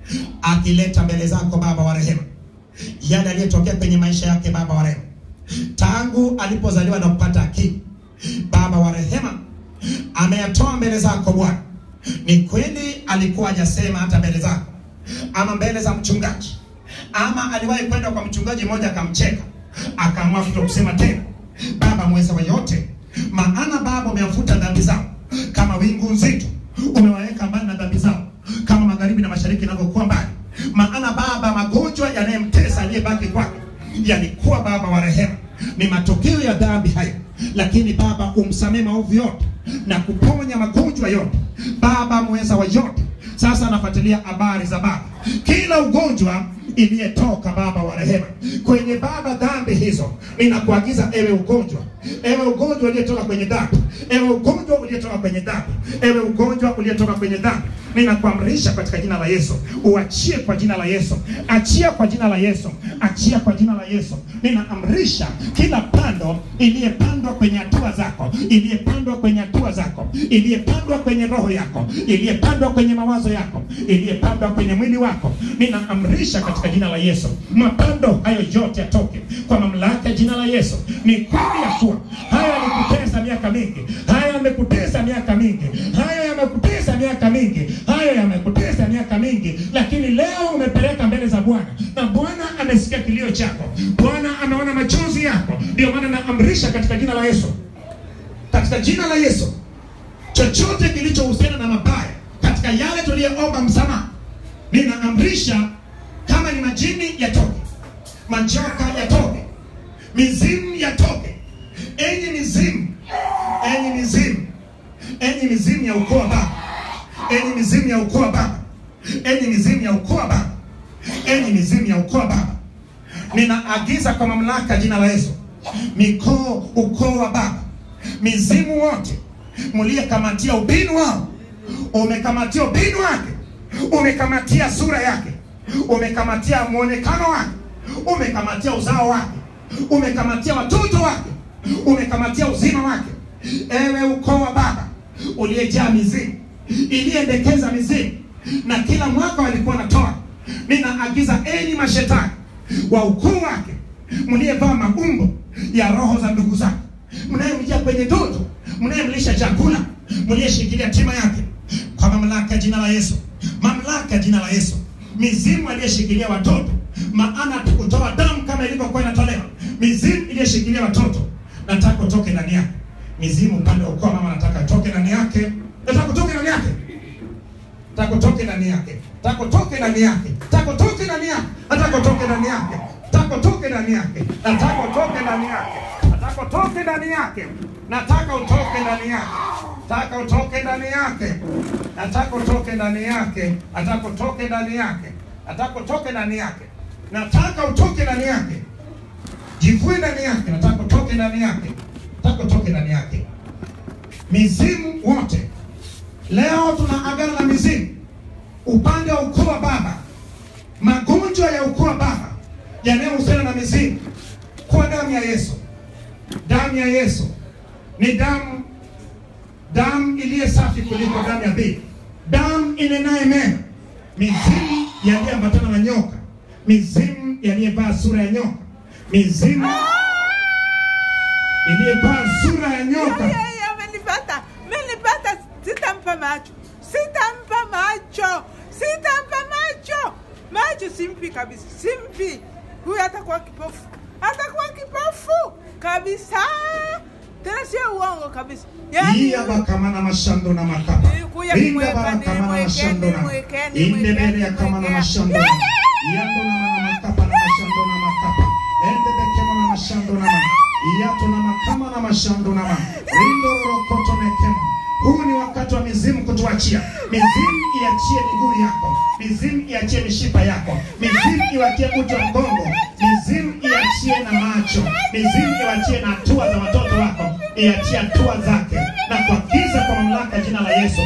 akileta mbele zako Baba wa rehema yale aliyotokea kwenye maisha yake Baba wa rehema, tangu alipozaliwa na kupata akili Baba wa rehema, ameyatoa mbele zako Bwana. Ni kweli alikuwa hajasema hata mbele zako ama mbele za mchungaji, ama aliwahi kwenda kwa mchungaji mmoja akamcheka, akaamua kuto kusema tena. Baba mweza wa yote, maana Baba umewafuta dhambi zao kama wingu nzito, umewaweka mbali na dhambi zao kama magharibi na mashariki inavyokuwa mbali. Maana Baba, magonjwa yanayemtesa aliyebaki kwake yalikuwa Baba wa rehema, ni matokeo ya dhambi hayo, lakini Baba umsamehe maovu yote na kuponya magonjwa yote, Baba mweza wa yote. Sasa anafuatilia habari za Baba, kila ugonjwa iliyetoka Baba wa rehema kwenye Baba dhambi hizo, ninakuagiza ewe ugonjwa, ewe ugonjwa uliyetoka kwenye dhambi, ewe ugonjwa uliyetoka kwenye dhambi, ewe ugonjwa uliyetoka kwenye dhambi, ninakuamrisha katika jina la Yesu, uachie kwa jina la Yesu, achia kwa jina la Yesu, achia kwa jina la Yesu. Ninaamrisha kila pando iliyepandwa kwenye hatua zako, iliyepandwa kwenye hatua zako, iliyepandwa kwenye roho yako, iliyepandwa kwenye mawazo yako, iliyepandwa kwenye mwili wako, ninaamrisha katika jina la Yesu, mapando hayo yote yatoke kwa mamlaka ya jina la Yesu. Ni kweli ya kuwa haya yalikutesa miaka mingi, haya yamekutesa miaka mingi, haya yamekutesa miaka mingi, haya yamekutesa miaka mingi, lakini leo umepeleka mbele za Bwana na Bwana amesikia kilio chako, Bwana ameona machozi yako. Ndio maana naamrisha katika jina la Yesu, katika jina la Yesu, chochote kilichohusiana na mabaya katika yale tuliyoomba msamaha, ninaamrisha kama ni majini yatoke, majoka yatoke, mizimu yatoke. Enyi mizimu, enyi mizimu, enyi mizimu ya ukoo wa baba, enyi mizimu ya ukoo wa baba, enyi mizimu ya ukoo wa baba, enyi mizimu ya ukoo wa baba, ninaagiza kwa mamlaka jina la Yesu, mikoo ukoo wa baba, mizimu wote mliyekamatia ubinu wao, umekamatia ubinu wake, umekamatia sura yake, umekamatia mwonekano wake umekamatia uzao wake umekamatia watoto wake umekamatia uzima wake ewe ukoo wa baba uliyejaa mizimu iliendekeza mizimu na kila mwaka walikuwa natoa ninaagiza enyi mashetani wa ukoo wake mliyevaa maumbo ya roho za ndugu zake mnayemjia kwenye ndoto mnayemlisha chakula mliyeshikilia tima yake kwa mamlaka ya jina la yesu mamlaka ya jina la yesu mizimu aliyeshikilia watoto maana tukutoa damu kama ilivyokuwa inatolewa mizimu iliyeshikilia watoto nataka utoke ndani yake mizimu upande wa ukoo wa mama nataka utoke ndani yake nataka utoke ndani yake nataka utoke ndani yake nataka utoke ndani yake nataka utoke ndani yake nataka utoke ndani yake nataka utoke ndani yake nataka utoke ndani yake nataka utoke ndani yake nataka utoke ndani yake nataka utoke ndani yake nataka utoke ndani yake nataka utoke ndani yake nataka utoke ndani yake nataka utoke ndani yake jivue ndani yake nataka utoke ndani yake nataka utoke ndani yake mizimu wote leo tuna agano la mizimu upande wa ukoo wa baba magonjwa ya ukoo wa baba yanayohusiana na mizimu kwa damu ya yesu damu ya yesu ni damu damu iliye safi kuliko damu ya dhiki damu inenaye mema mizimu yaliyoambatana na nyoka mizimu yaliyevaa sura ya nyoka mizimu iliyevaa sura ya nyoka Yeye amenipata, amenipata, sitampa macho, sitampa macho, sitampa macho, macho simpi kabisa, simpi. Huyu atakuwa kipofu, atakuwa kipofu kabisa, tena sio uongo kabisa. iya bakamana mashando na makapa Kuya inda nimweka, barakamana nimweke, mashando na nimweke, inde nimweke, bele ya kamana nimweke. mashando na yando na mana makapa na mashando na makapa ende bekemo na mashando na ma iyato na makama na mashando na ma rindo rokoto nekemo huu ni wakati wa mizimu kutuachia mizimu iachie miguu yako mizimu iachie mishipa yako mizimu iwachie uti wa mgongo mizimu iachie na macho mizimu iwachie na hatua za watoto wako iachie hatua zake na kuagiza kwa mamlaka ya jina la yesu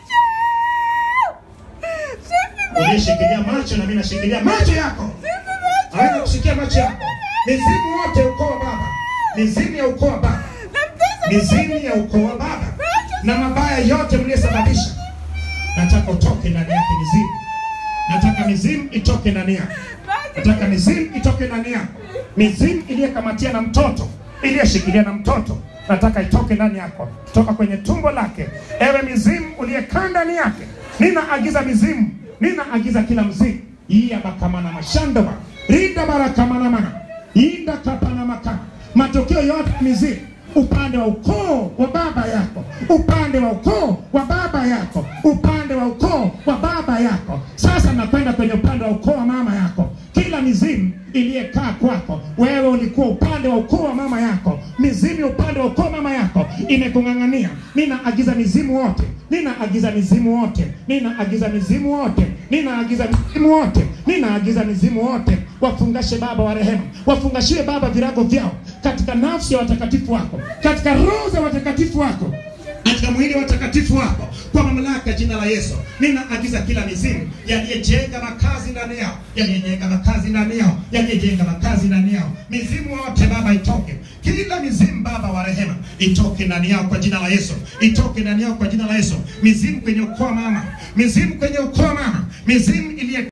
uliyeshikilia macho na mimi nashikilia macho yako aweza kushikia macho yako mizimu wote ukoo wa baba mizimu ya ukoo wa baba mizimu ya ukoo wa baba na mabaya yote mliyosababisha nataka utoke ndani yake mizimu nataka mizimu itoke ndani yako nataka mizimu itoke ndani yako mizimu iliyekamatia na mtoto iliyeshikilia na mtoto nataka itoke ndani yako toka kwenye tumbo lake ewe mizimu uliyekaa ndani yake ninaagiza mizimu ninaagiza kila mzimu iya bakamana mashandoma rinda barakamana mana inda kapana makana matokeo yote ya mizimu upande wa ukoo wa baba yako upande wa ukoo wa baba yako upande wa ukoo wa baba yako sasa nakwenda kwenye upande wa ukoo wa mama yako kila mizimu iliyekaa kwako wewe ulikuwa upande wa ukoo wa mama yako mizimu upande wa ukoo wa mama yako imekung'ang'ania ninaagiza mizimu wote ninaagiza mizimu wote ninaagiza mizimu wote ninaagiza mizimu wote ninaagiza mizimu wote wafungashe baba wa rehema wafungashiwe baba virago vyao katika nafsi ya watakatifu wako katika roho za watakatifu wako katika mwili wa watakatifu wako kwa mamlaka ya jina la Yesu ninaagiza kila mizimu yaliyejenga makazi ndani yao yaliyejenga makazi ndani yao yaliyejenga makazi ndani yao mizimu wote Baba itoke kila mizimu Baba wa rehema itoke ndani yao kwa jina la Yesu itoke ndani yao kwa jina la Yesu mizimu kwenye ukoo wa mama mizimu kwenye ukoo wa mama mizimu iliye